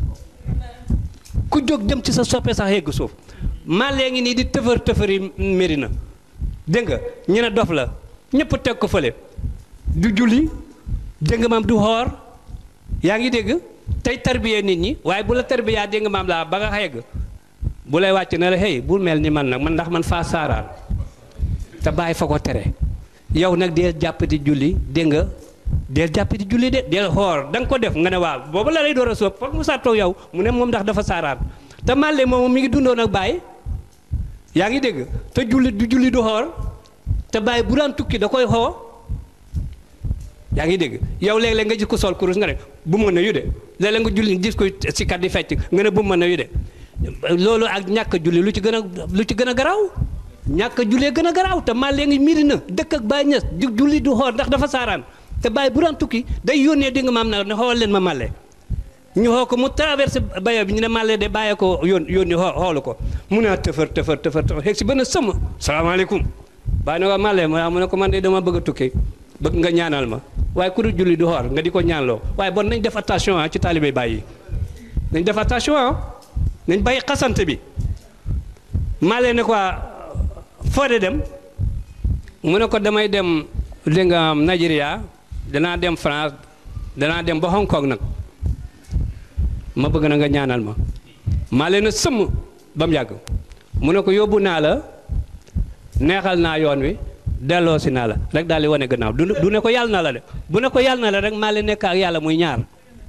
ku jóg jëm ci sa soppe sax yeggu suuf maa léegi nii di tëfër tëfëri méri na dégg nga ñu ne dof la ñëpp teg ko fële du julli dégg nga maam du xoor yaa ngi dégg tey tarbiyee nit ñi waaye bu la tarbiyaa dégg nga maam laa ba nga yegg bu lay wàcc ne la hey bul mel ni man nag man ndax man faa saaraan te bàyyi fa ko tere yow nag deel jàpp di julli dégg nga deel jàpp di julli de deel xoor da nga ko def nga ne waaw boobu la lay door a sóob foog mu sàttoo yow mu ne moom ndax dafa saaraan te màlle moom mi ngi dundoon ak bàyyi yaa ngi dégg te julli du julli du xoor te bàyyi bu daan tukki da koy xoo yaa ngi dégg yow léeg-léeg nga gis ko sol kurus nga ne bu mën a yu de léeg-léeg nga julli gis ko si kat di fecc nga ne bu mën a yu de loolu ak ñàkk julli lu ci gën a lu ci gën a garaaw ñàkk jullee gën a garaaw te maa léegi miri na dëkk ak Baye Niass di julli du xool ndax dafa saaraan te Baye bu daan tukki day yónnee di nga maam na ne xool leen ma màlle ñu xoo ko mu traversé bayo bi ñu ne màlle de bàyyee ko yón yónni xoo xoolu ko mu ne tëfër tëfër tëfër tëfër xeeg si benn sëmm salaamaaleykum bàyyi na ko màlle mu ne ko man de dama bëgg a tukki bëgg nga ñaanal ma waaye ku dul julli du xoor nga di ko ñaanloo waaye bon nañ def attention ah ci taalibe Baye yi nañ def attention ah nañ bàyyi xasante bi màlle ne quoi foo de dem mu ne ko damay dem dégg nga Nigeria danaa dem France danaa dem ba Hong Kong nag ma bëgg na nga ñaanal ma maa leen a sëmm ba mu yàgg mu ne ko yóbbu naa la neexal naa yoon wi delloo si naa la rek daal di wane gannaaw du du ne ko yàlla na la de bu ne ko yàlla na la rek maa leen nekk ak yàlla muy ñaar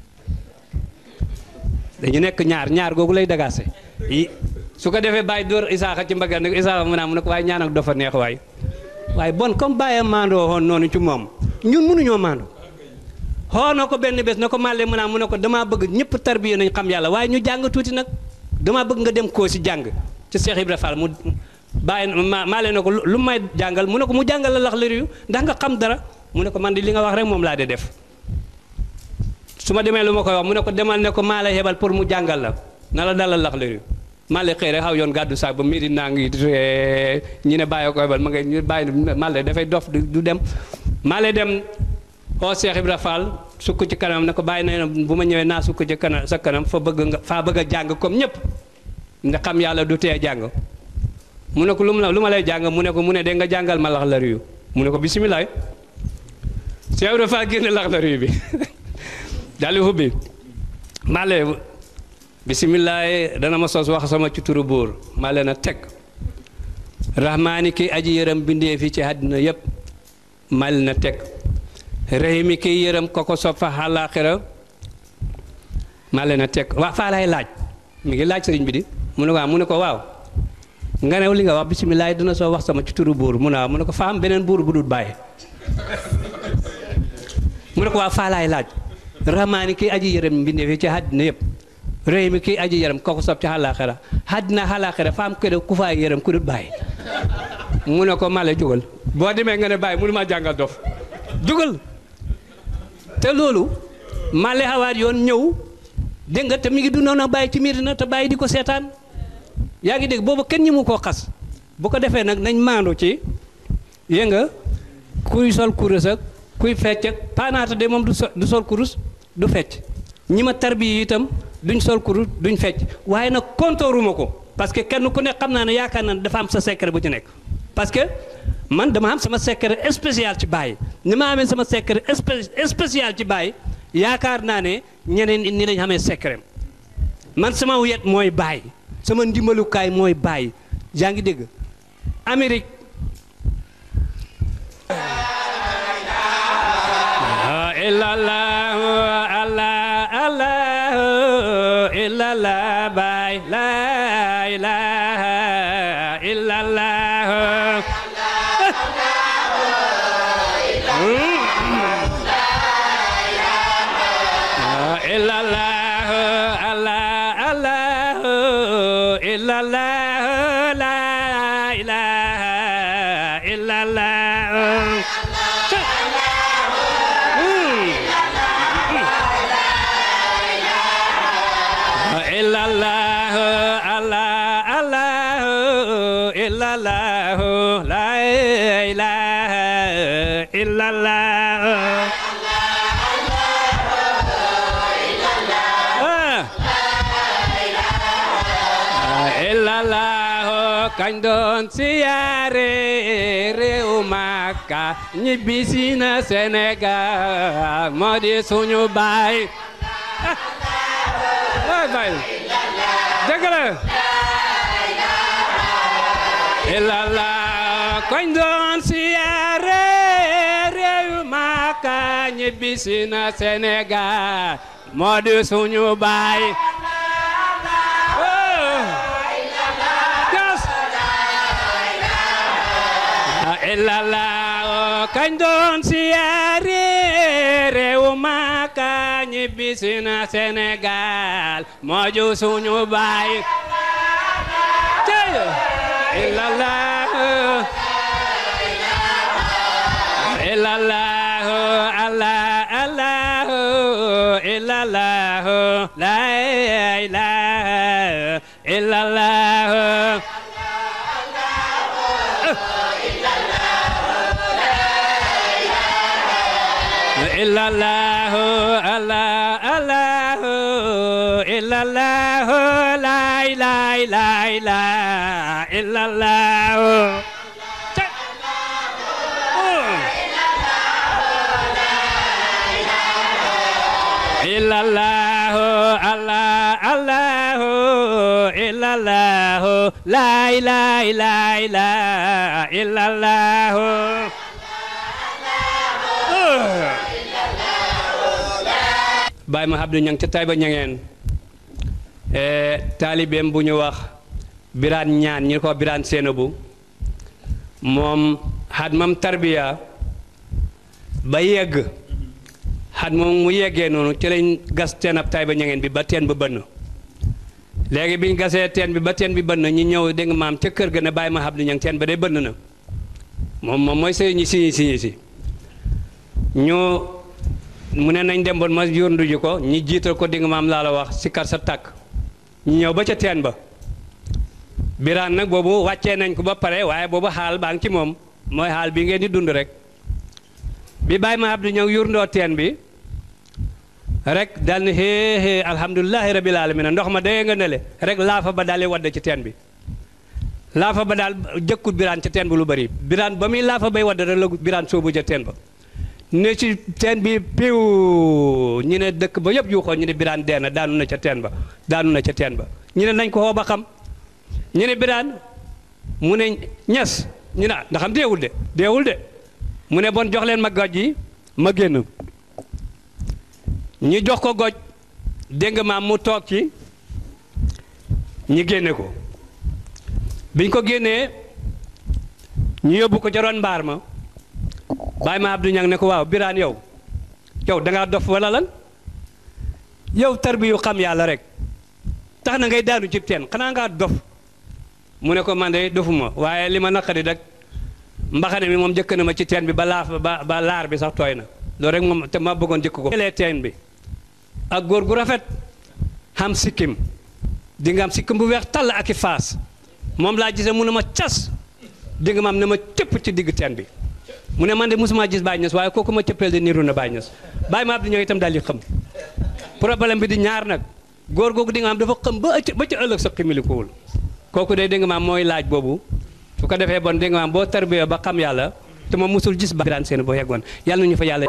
dañu nekk ñaar ñaar googu lay dagaase yi su ko defee bàyyi dóor isaaxa ci mbagga ne ko isaaxa mu naa mu ne ko waaye ñaan ak dafa neex waay waaye bon comme bàyyi maandoo woon noonu ci moom ñun mënuñoo maandu xoo na ko benn bés na ko màlle mu naa mu ne ko damaa bëgg ñëpp tarbiya nañ xam yàlla waaye ñu jàng tuuti nag damaa bëgg nga dem koo si jàng ci Cheikh Ibra Fall mu bàyyi ma màlle na ko lu may jàngal mu ne ko mu jàngal la lax lëriyu ndax nga xam dara mu ne ko man di li nga wax rek moom laa de def su ma demee lu ma koy wax mu ne ko demal ne ko maa lay hebal pour mu jàngal la na la dalal lax lëriyu Malle xëy rek xaw yoon gàddu saak ba midi naa ngi ñi ne bàyyi ko hebal ma ngay ñu bàyyi Malle dafay dof du dem Malle dem oo Cheikh Ibra Fall sukk ci kanam ne ko bàyyi na bu ma ñëwee naa sukk ci kanam sa kanam fa bëgg nga faa bëgg a jàng comme ñëpp nga xam yàlla du tee jàng mu ne ko lu mu lu ma lay jàng mu ne ko mu ne de nga jàngal ma lax la riyu mu ne ko bisimilah Cheikh Ibra Fall génne lax la riyu bi daal di hubbi Malle bisimilah dana ma sos wax sama ci turu buur maa leen a teg rahmaani ki aji yërëm bindee fii ci àddina yépp maa leen a teg rahimi ki yërëm ko ko sopp fa àllaaxira maa leen a teg waa faa lay laaj mi ngi laaj sëriñ bi di mu ne waaw mu ne ko waaw nga ne li nga wax bisimilah dina soo wax sama ci turu buur mu ne waaw mu ne ko faa am beneen buur bu dul bàyyi mu ne ko waaw faa laay laaj rahmaani ki aji yërëm bindee fii ci àddina yépp réew mi kii aji yaram kooku sob ci xalaaxira àddina xalaaxira fa am këre ku faay yaram ku dul bàyyi mu ne ko male jugal boo demee nga ne bàyyi mënu maa jàngal dof jugal te loolu male xawaat yoon ñëw dégg nga te mi ngi dundoon a bàyyi ci miir na te bàyyi di ko seetaan yaa ngi dégg boobu kenn ñi mu koo xas bu ko defee nag nañ maandu ci yé nga kuy sol kurus ak kuy fecc ak paanaata de moom du sol kurus du fecc ñi ma tarbi itam duñ sol kurus duñ fecc waaye nag kontooruma ko parce que kenn ku nekk xam naa ne yaakaar naa ne dafa am sa secret bu ci nekk parce que man dama am sama secret spécial ci Baye ni ma amee sama secret spécial ci Baye yaakaar naa ne ñeneen ni lañ xamee secret man sama wet mooy Baye sama ndimbalukaay mooy Baye yaa ngi dégg Amérique illallah allah allah illallah Baye la ilaha illallah illallah allah allah illallah la ilaha illallah illallah allah allah illallah la ilaha illallah illallah kañ doon siyaare réew Makka ñibbisi na Sénégal moo di suñu baay waay baay dëgg la illallah kañ doon siyaare réew Makka ñibbisi na Sénégal moo di suñu baay illallah kañ doon siyaare réew Makka ñibbisi na Sénégal moo ju suñu baay illallah illallah allah allah illallah la ilaha illallah illallah allah allah illallah la ilaha ilaha illallah illallah allah allah illallah la ilaha ilaha illallah Baay ma Abdou ñang ca Tayba ñangeen taalibeem bu ñu wax biraan ñaan ñu ko biraan Seenabu moom xat mam tarbiya ba yegg xat moom mu yeggee noonu ci lañ gas teen ab Tayba ñangeen bi ba teen ba bënn léegi biñ gasee teen bi ba teen bi bënn ñu ñëw dégg nga maam ca kër ga ne Baay ma Abdou ñang teen ba dee bënn na moom moom mooy sëy ñi siñi siñi si ñu mu ne nañ dem bon ma yóndu ji ko ñi jiital ko di nga maam laa la wax si kar sa tàkk ñu ñëw ba ca teen ba biraan nag boobu wàccee nañ ko ba pare waaye boobu xaal baa ngi ci moom mooy xaal bi ngeen di dund rek bi bàyyi ma Abdou ñëw yurndoo teen bi rek dal ni xée xée alhamdulilahi rabil alamin ndox ma dayee nga nele rek laafa ba daal di wadd ci teen bi laafa ba daal jëkkut biraan ca teen bi lu bëri biraan ba muy laafa bay wadd rek la biraan soobu ca teen ba ne ci teen bi piw ñu ne dëkk ba yëpp yuuxoo ñu ne biraan dee na daanu na ca teen ba daanu na ca teen ba ñu ne nañ ko xoo ba xam ñu ne biraan mu ne ñes ñu ne ndax am deewul de deewul de mu ne bon jox leen ma goj yi ma génn ñu jox ko goj dégg nga maam mu toog ci ñi génne ko biñ ko génnee ñu yóbbu ko ca ron mbaar ma Baay ma Abdou Ñang ne ko waaw biraan yow yow da ngaa dof wala lan yow tarbi yu xam yàlla rek tax na ngay daanu ci teen xanaa ngaa dof mu ne ko man de dofuma waaye li ma naqari rek mbaxane mi moom jëkk na ma ci teen bi ba laaf ba ba laar bi sax tooy na loolu rek moom te ma bëggoon jëkk ko lee teen bi ak góor gu rafet xam sikkim di nga am sikkim bu weex tàll ak i faas moom laa gisee mu ne ma cas di nga ma am ne ma cëpp ci digg teen bi mu ne man de mosuma gis Baye Niass waaye kooku ma cëppeel de niru na Baye Niass Baye ma Abdou ñëw itam daal di xam problème bi di ñaar nag góor googu di nga am dafa xam ba ci ba ci ëllëg sa ximilikuwul kooku de dégg nga maam mooy laaj boobu su ko defee bon dégg nga maam boo tarbiyoo ba xam yàlla te ma musul gis ba biraan seen boo yeggoon yàlla nañu fa yàlla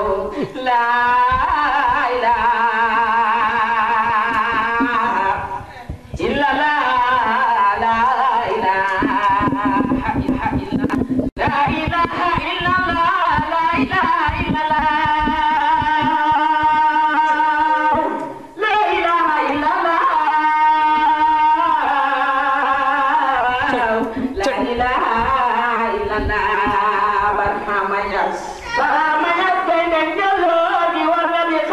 Barhama Ñas gaynde jëloo di war na di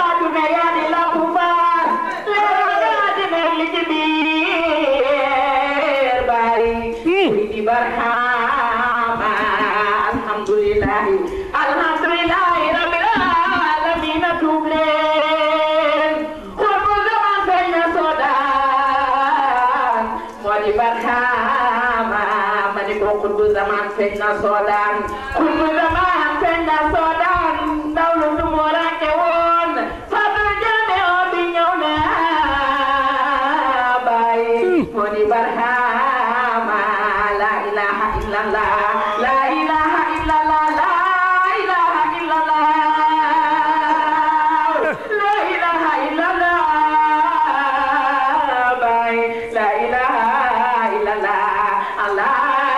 feeñ na soodaan xutbu zamaan feeñ na soodaan ndaw lu tumurake woon fadu jame o bi ñëw na baay foni barhama la ilaha illallah la ilaha illallah la ilaha illallah la ilaha illallah baay la ilaha illallah allah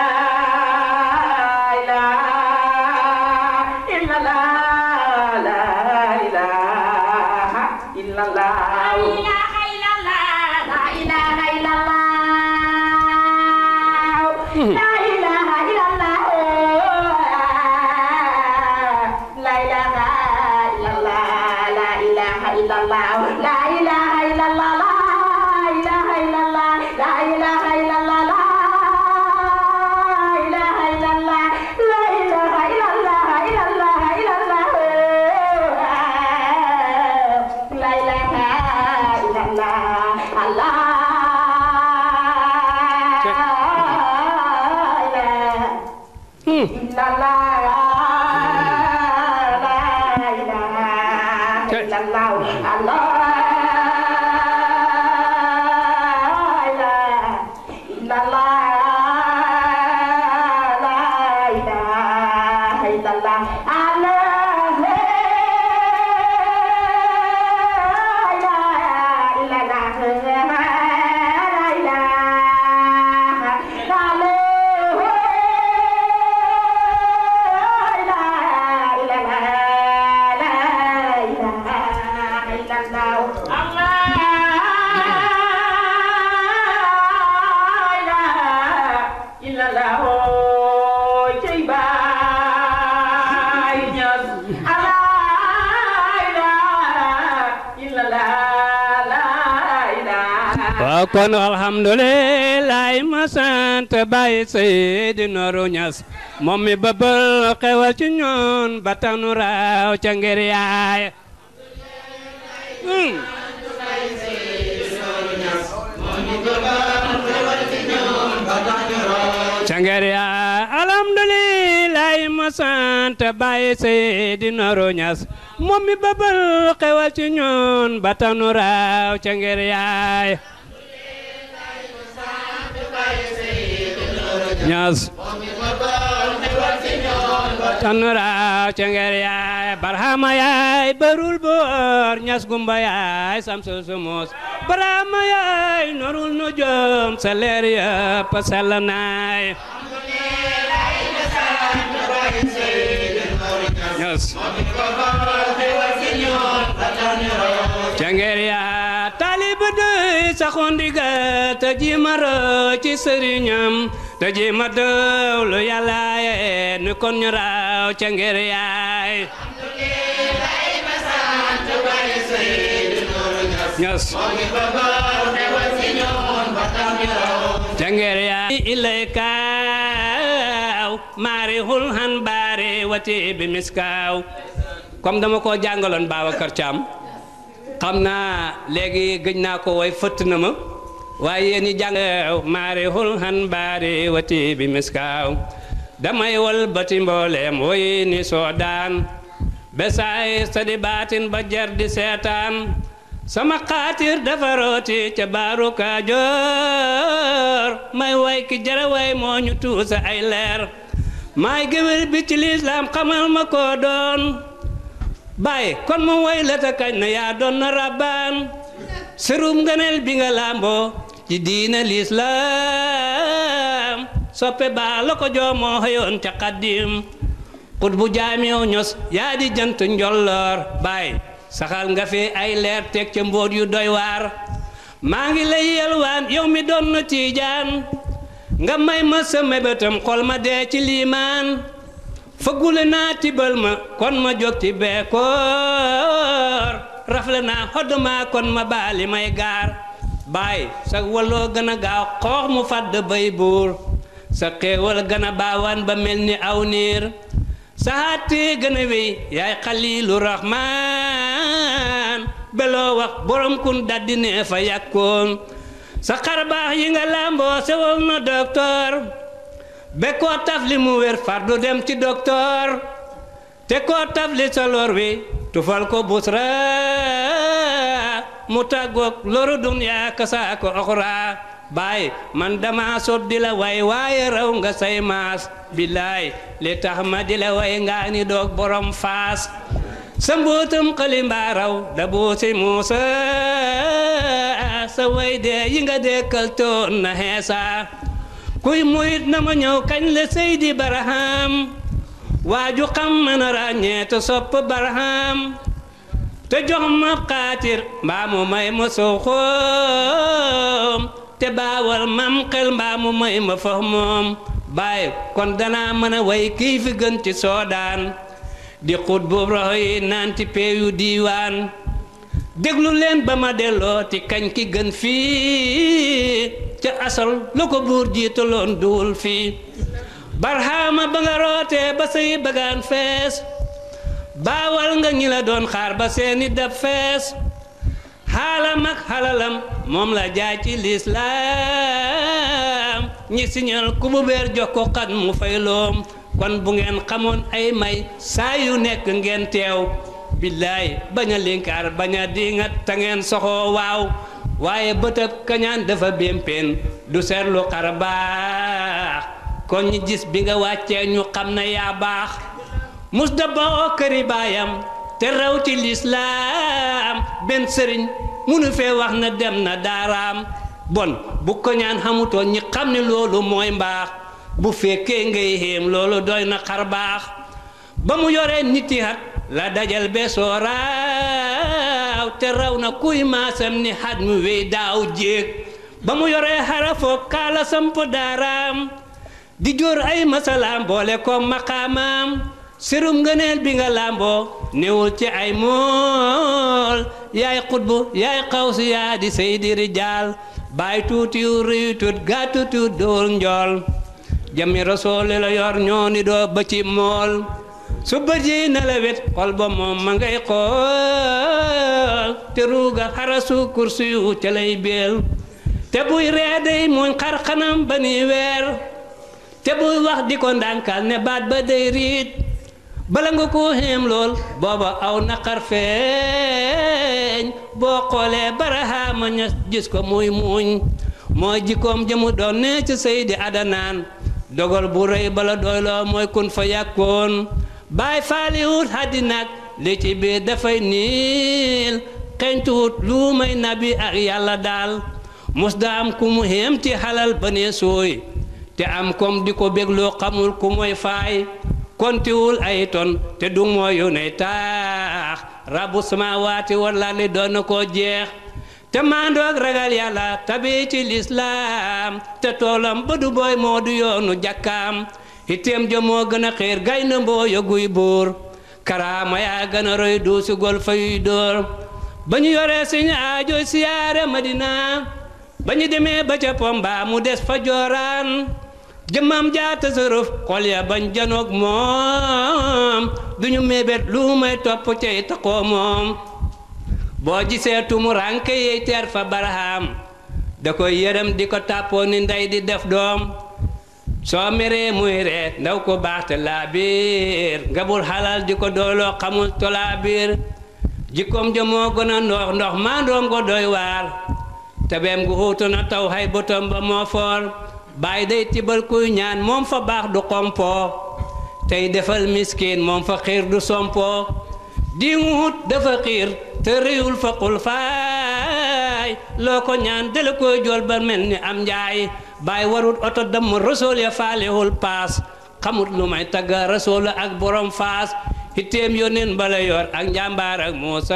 la ilaha illallah la ilaha illallah waaw kon alhamdulilah ma sant Baye Seydi Nourou Niass moom mi bëbal xewal ci ñun ba tax nu raaw ca ngir yaay ca ngir yaay alhamdulilah ma sant Baye Seydi Nourou Niass moom mi bëbal xewal ci ñun ba tax nu raaw ca ngir yaay Niass tanura cenger yaay barhama yaay barul boor Niass gumba yaay samsu sumus barhama yaay norul nu jom sa leer yëpp sell naay Niass cenger yaay talib dey saxondiga te jimaro ci sëriñam te jima dëwlu yàlla ye ni kon ñu raaw ca ngir yaay Niass ca ngir yaay ilay kaaw maari hul han baari wati bi miskaaw comme dama ko jàngaloon Babacar Thiam xam naa léegi gëj naa ko way fëtt na ma waaye yéen ñi jàng maari hul han baari wati bi miskaaw damay wal bati mbooleem woy ni soodaan besaay sadi baatin ba jar di seetaan sama xaatir dafa rooti ca baaru Kajoor may way ki jara way moo ñu tuusa ay leer maay géwél bi ci lislaam xamal ma ko doon baay kon mu way la ta kañ na yaa doon na rabbaan sërum ngëneel bi nga làmboo ci diina lislaam soppe baa la ko joomoo xëyoon ca xaddim xut bu jaamiw ños yaa di jant njolloor baay saxal nga fi ay leer teg ca mbóot yu doy waar maa ngi lay yelwaan yow mi doon na tiijaan nga may ma sa mébétam xol ma dee ci liimaan fëggule naa tibal ma kon ma jóg ci beekoor rafle naa xodd ma kon ma baali may gaar baay sa waloo gën a gaaw xoox mu fàdd bay buur sa xéewal gën a baawaan ba mel ni aw niir sa hàttee gën a wéy yaay xaliilu raxmaan beloo wax borom kun daldi nee fa yàkkoon sa xarbaax yi nga làmboo sewal na doktoor be koo tafli mu wér far du dem ci docteur te koo tafli sa lor wi tufal ko busra mu tàggoog loru duniya kasaa ko oxra baay man dama sob di la way waaye raw nga say maas billaay li tax ma di la way ngaa ni doog borom faas sa mbootum xalimbaa raw da buusi muusa sa way dee yi nga dekkal toon na xeesa kuy muyit na ma ñëw kañ la seydi baraham waaju xam mën a ràññee te sopp baraham te jox ma xaatir mbaa mu may ma sow xoom te baawal mam xel mbaa mu may ma fax moom bàyyi kon danaa mën a way kii fi gën ci soodaan di xut bu roxo yi naan ci peeyu diiwaan déglu leen ba ma delloo ti kañ ki gën fii ca asal lu ko buur jiitaloon duwul fii barxaama ba nga rootee ba say bagaan fees baawal nga ñi la doon xaar ba seeni dab fees xaalam ak xalalam moom la jaay ci lislaam ñi siñal ku bu beer jox ko xat mu fay loom kon bu ngeen xamoon ay may saa yu nekk ngeen teew billaay bañ a linkaar bañ a dingat ta ngeen soxoo waaw waaye bëtëb kañaan dafa bémpéen du seetlu xar baax kon ñi gis bi nga wàccee ñu xam na yaa baax mus da ba oo këri baayam te raw ci lislaam benn sëriñ munu fee wax na dem na daaraam bon bu ko ñaan xamutoon ñi xam ne loolu mooy mbaax bu fekkee ngay xéem loolu doy na xar baax ba mu yoree niti hat la dajal be sooraaw te raw na kuy maasam ni xat mu wéy daaw jéeg ba mu yoree xarafoo kaala samp daaraam di jóor ay masalaam boole ko maqaamaam sérum ngëneel bi nga làmboo newul ci ay mool yaay xutbu yaay xawsi yaa di seydi rijaal baay tuutiw rëyu tut gàttu tut dóor njool jami rasooli la yor ñoo ni doo ba ci mool su bëjee na la wet xol ba moom ma ngay xool te ruuga xarasu kursi yu ca lay beel te buy ree day muñ xar xanam ba ni weer te buy wax di ko ndànkal ne baat ba day riit bala nga ko xéem lool booba aw naqar feeñ boo xoolee barahaama ña gis ko muy muuñ mooy jikkoom jëmu doon ne ci Seydi Adanaan dogal bu rëy bala doyloo mooy kun fa yàkkoon baay faaliwut haddinaak li ci biir dafay niil xeñtuwut lu may nabi ak yàlla daal mos da am ku mu xéem ci xalal ba ne sooy te am kom di ko bégloo xamul ku mooy faay kontiwul ay ton te du mooyu ne taax rabu samawaati walla li doon na koo jeex te maandoog ragal yàlla tabi ci lislaam te toolam ba du booy moo du yoonu jàkkaam itteem ja moo gën a xiir gaynde mboo yoguy buur karaama yaa gën a roy duusi gol fayuy dóor ba ñu yoree suñu aajo siyaare madina ba ñu demee ba ca pomba mu des fa jooraan jëmmam jaata sërëf xol ya bañ janoog moom duñu mébét lu may topp cay taxoo moom boo gisee tumu rànke yey teer fa baraham da koy yërëm di ko tàppoo ni ndey di def doom soo meree muy ree ndaw ko baax te laa biir nga bul xalal di ko dooloo xamul to laa biir jikkoom ja moo gën a ndox ndox maa ndoom ko doy waar tabeem gu xuutu na taw hay bëtam ba moo foor bàyyi day tibal kuy ñaan moom fa baax du xompoo tey defal miskin moom fa xiir du sompoo di wut dafa xiir te réyul fa xul faay loo ko ñaan dala koy jol ba mel ni am njaay bàyyi warut oto damm rasool ya faalewul paas xamut lu may tagga rasool ak borom faas hitteem yónneen bala yor ak njàmbaar ak Muusa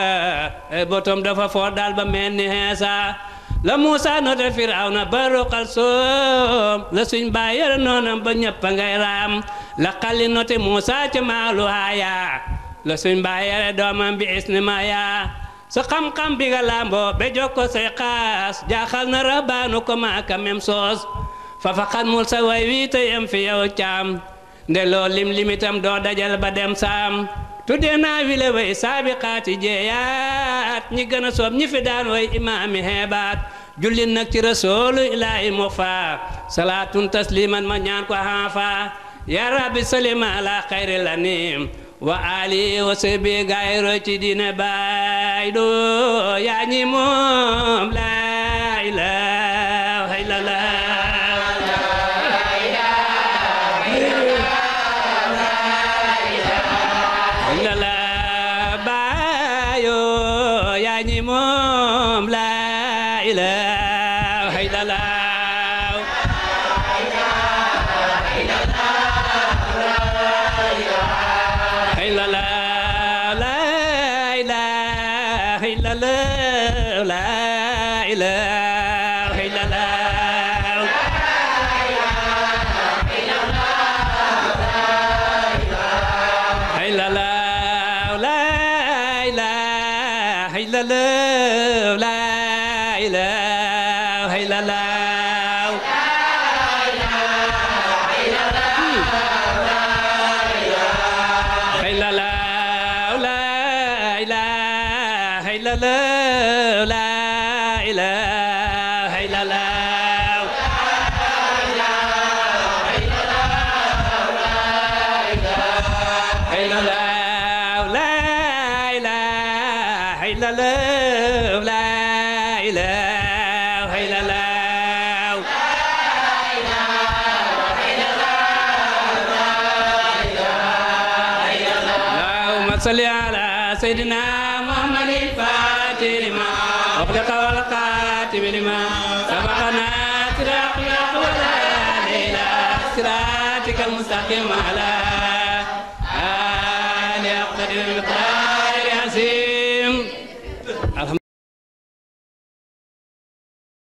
botom dafa foor daal ba mel ni Iisaa la Muusa note Firawna ba roqal soom la suñ baay yore noonam ba ñëpp a ngay raam la xalli note Muusa ca maalu haaya la suñ baay yore doomam bi isni maya sa xam-xam bi nga làmboo be jokko say xaas jaaxal na rabaanu ko maaka mem soos fa fa xan mul sa way wii te yem fi yow caam nde loo lim limitam doo dajal ba dem saam tuddee naa wile way saabi xaati jeeyaat ñi gën a soob ñi fi daan way imaami heebaat julli nag ci rasuulu ilaahi mu fa salaatun tasliman ma ñaan ko haafa ya rabbi salima ala xayri lanim wa ali wa sahbi gaay roy ci diine baay do yaa ñi moom la ilaha illallah illallah baayo yaa ñi moom la ilaha illallah illallah la ilaha illallah la ilaha illallah illallah la ilaha illallah la ilaha illallah illallah la ilaha illallah la ilaha illallah illallah la ilaha illallah la ilaha illallah اللهم صل على سيدنا محمد الفاتح لما أغلق والقاتم لما سبقنا صراط الحق ولا إلى صراطك المستقيم على